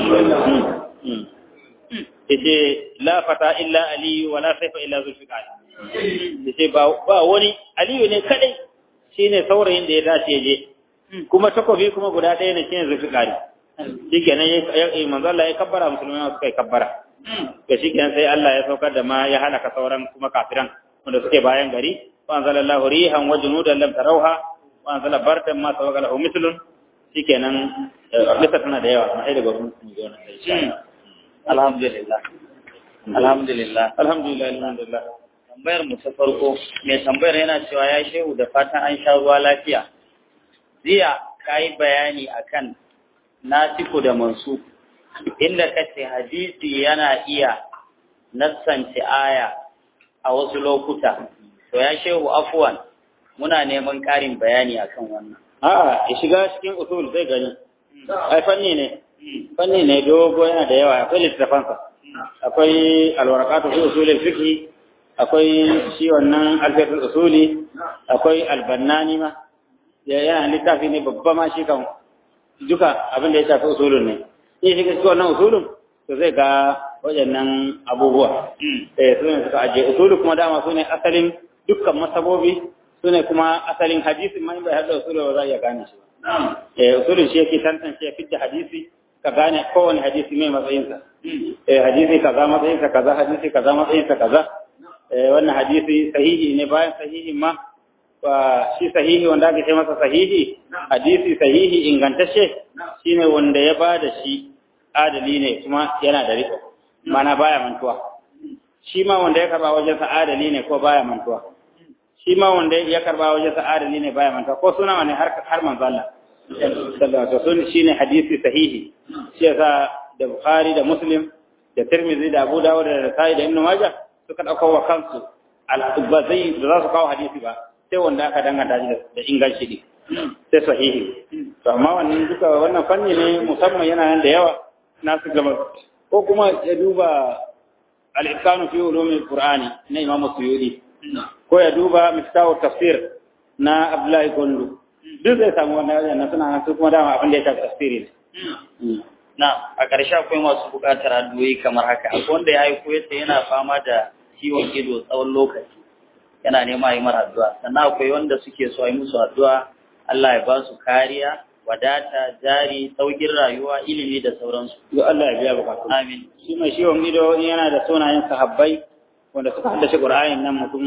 yace la fata illa aliyu wala saifa illa zulfiqar yace ba ba wani aliyu ne kadai shine saurayin da ya dace ya je kuma takobi kuma guda ɗaya ne shine zulfiqar shikenan yayi manzo Allah ya kabbara musulmai suka yi kabbara to shikenan sai Allah ya saukar da ma ya halaka sauran kuma kafiran wanda suke bayan gari wa anzalallahu rihan wa junudan lam tarawha wa anzala bardan ma sawaqa lahu mithlun shikenan lissa tana da yawa amma sai daga mun yi wannan sai alhamdulillah alhamdulillah alhamdulillah alhamdulillah tambayar mu ta farko mai tambayar yana cewa ya shehu da fatan an sha ruwa lafiya jiya kai bayani akan nasiku da mansu inda kace hadisi yana iya nassance aya a wasu lokuta to ya shehu afwan muna neman ƙarin bayani akan wannan a'a ya shiga cikin usul zai gani ai fanni ne fanni ne dogo yana da yawa akwai littafansa akwai alwarakatu fi usulil fiqh akwai shi wannan alfiqh usuli akwai albannani ma ya yana littafi ne babba ma shi kan duka abin da ya shafi usulun ne in shi cikin wannan usulun to zai ga waɗannan abubuwa eh su ne suka aje usulu kuma dama su ne asalin dukkan masabobi su ne kuma asalin hadisi ma in bai haɗa usulu ba za a iya gane shi ba eh usulun shi yake tantance ya fitta hadisi ka gane kowane hadisi mai matsayinsa eh hadisi kaza matsayinsa kaza hadisi kaza matsayinsa kaza eh wannan hadisi sahihi ne bayan sahihi ma shi sahihi wanda ake ce masa sahihi hadisi sahihi ingantacce shine wanda ya ba da shi adali ne kuma yana da riko mana baya mantuwa shi ma wanda ya karba wajen sa adali ne ko baya mantuwa shi ma wanda ya karba wajen sa adali ne baya mantuwa ko suna wani har har manzo Allah sallallahu alaihi wasallam shine hadisi sahihi shi yasa da Bukhari da Muslim da Tirmidhi da Abu Dawud da Nasa'i da Ibn Majah suka dauka wa kansu al-ba zai da za su kawo hadisi ba sai wanda aka danganta shi da inganci ne sai sahihi to amma wannan duka wannan fanni ne musamman yana nan da yawa na su gaba ko kuma ya duba al-ihsanu fi ulumil qur'ani na Imam Suyuti ko ya duba miftahu tafsir na Abdullahi Gondo duk zai samu wannan wajen na suna nan su kuma dama abin da ya shafi tafsiri ne na a ƙarshe akwai masu buƙatar addu'o'i kamar haka akwai wanda ya yi koyarsa yana fama da ciwon ido tsawon lokaci yana nema yi mara addu'a sannan akwai wanda suke so yi musu addu'a Allah ya ba su kariya wadata jari saukin rayuwa ilimi da sauransu yo Allah ya biya bukatu amin shi mai ciwon ido yana da sunayen sahabbai wanda suka haddace Qur'anin nan mutum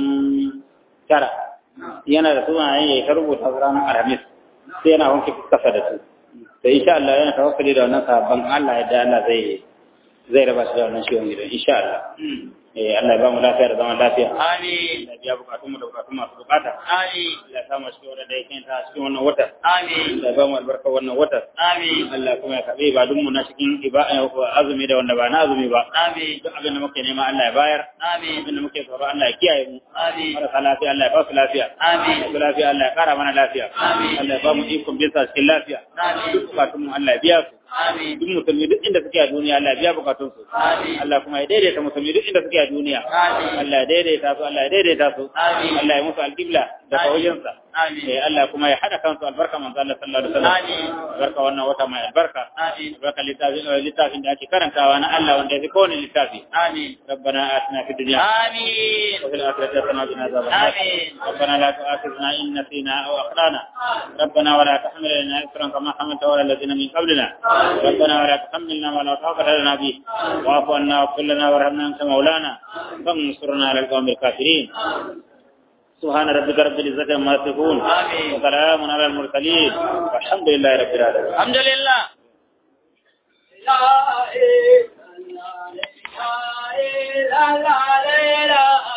tara yana da sunayen ya rubuta ranar Alhamis sai yana wanke kasa da su to insha Allah yana tawakkali da wannan sahabban Allah ya da Allah zai zai raba shi da wannan ciwon ido insha Allah eh Allah ya ba mu lafiya da zaman lafiya amin Allah ya biya bukatun mu da bukatun masu bukata amin Allah ya samu cikin wanda da yake ta cikin wannan wata amin Allah ya ba mu albarka wannan wata amin Allah kuma ya karbi ibadun mu na cikin azumi da wanda ba na azumi ba amin duk abin da muke nema Allah ya bayar amin abin da muke tsoro Allah ya kiyaye mu amin marasa lafiya Allah ya ba su lafiya amin masu lafiya Allah ya kara mana lafiya Amin. Allah ya ba mu ikon bin sa cikin lafiya Amin. duk bukatun mu Allah ya biya su amin duk musulmi duk inda suke a duniya Allah ya biya bukatun su Amin. Allah kuma ya daidaita musulmi duk inda suke a duniya Amin. Allah ya daidaita su Allah ya daidaita su Amin. Allah ya musu alqibla da Amin. kawajinsa Amin. eh Allah kuma ya hada kansu albarka manzo Allah sallallahu alaihi wasallam Amin. albarka wannan wata mai albarka Amin. albarka littafin littafin da ake karantawa na Allah wanda ya fi kowane littafi amin ربنا آتنا في الدنيا amin وفي الآخرة حسنة وقنا عذاب النار آمين. ربنا لا تؤاخذنا إن نسينا أو أخطأنا ربنا ولا تحمل لنا إصرا كما حملت على الذين من قبلنا ربنا ولا تحملنا ما لا طاقة لنا به واعف عنا واغفر لنا وارحمنا أنت مولانا فانصرنا على القوم الكافرين سبحان ربك رب العزة عما يصفون آمين. وسلام على المرسلين والحمد لله رب العالمين alhamdulillah La ilaha illallah, la ilaha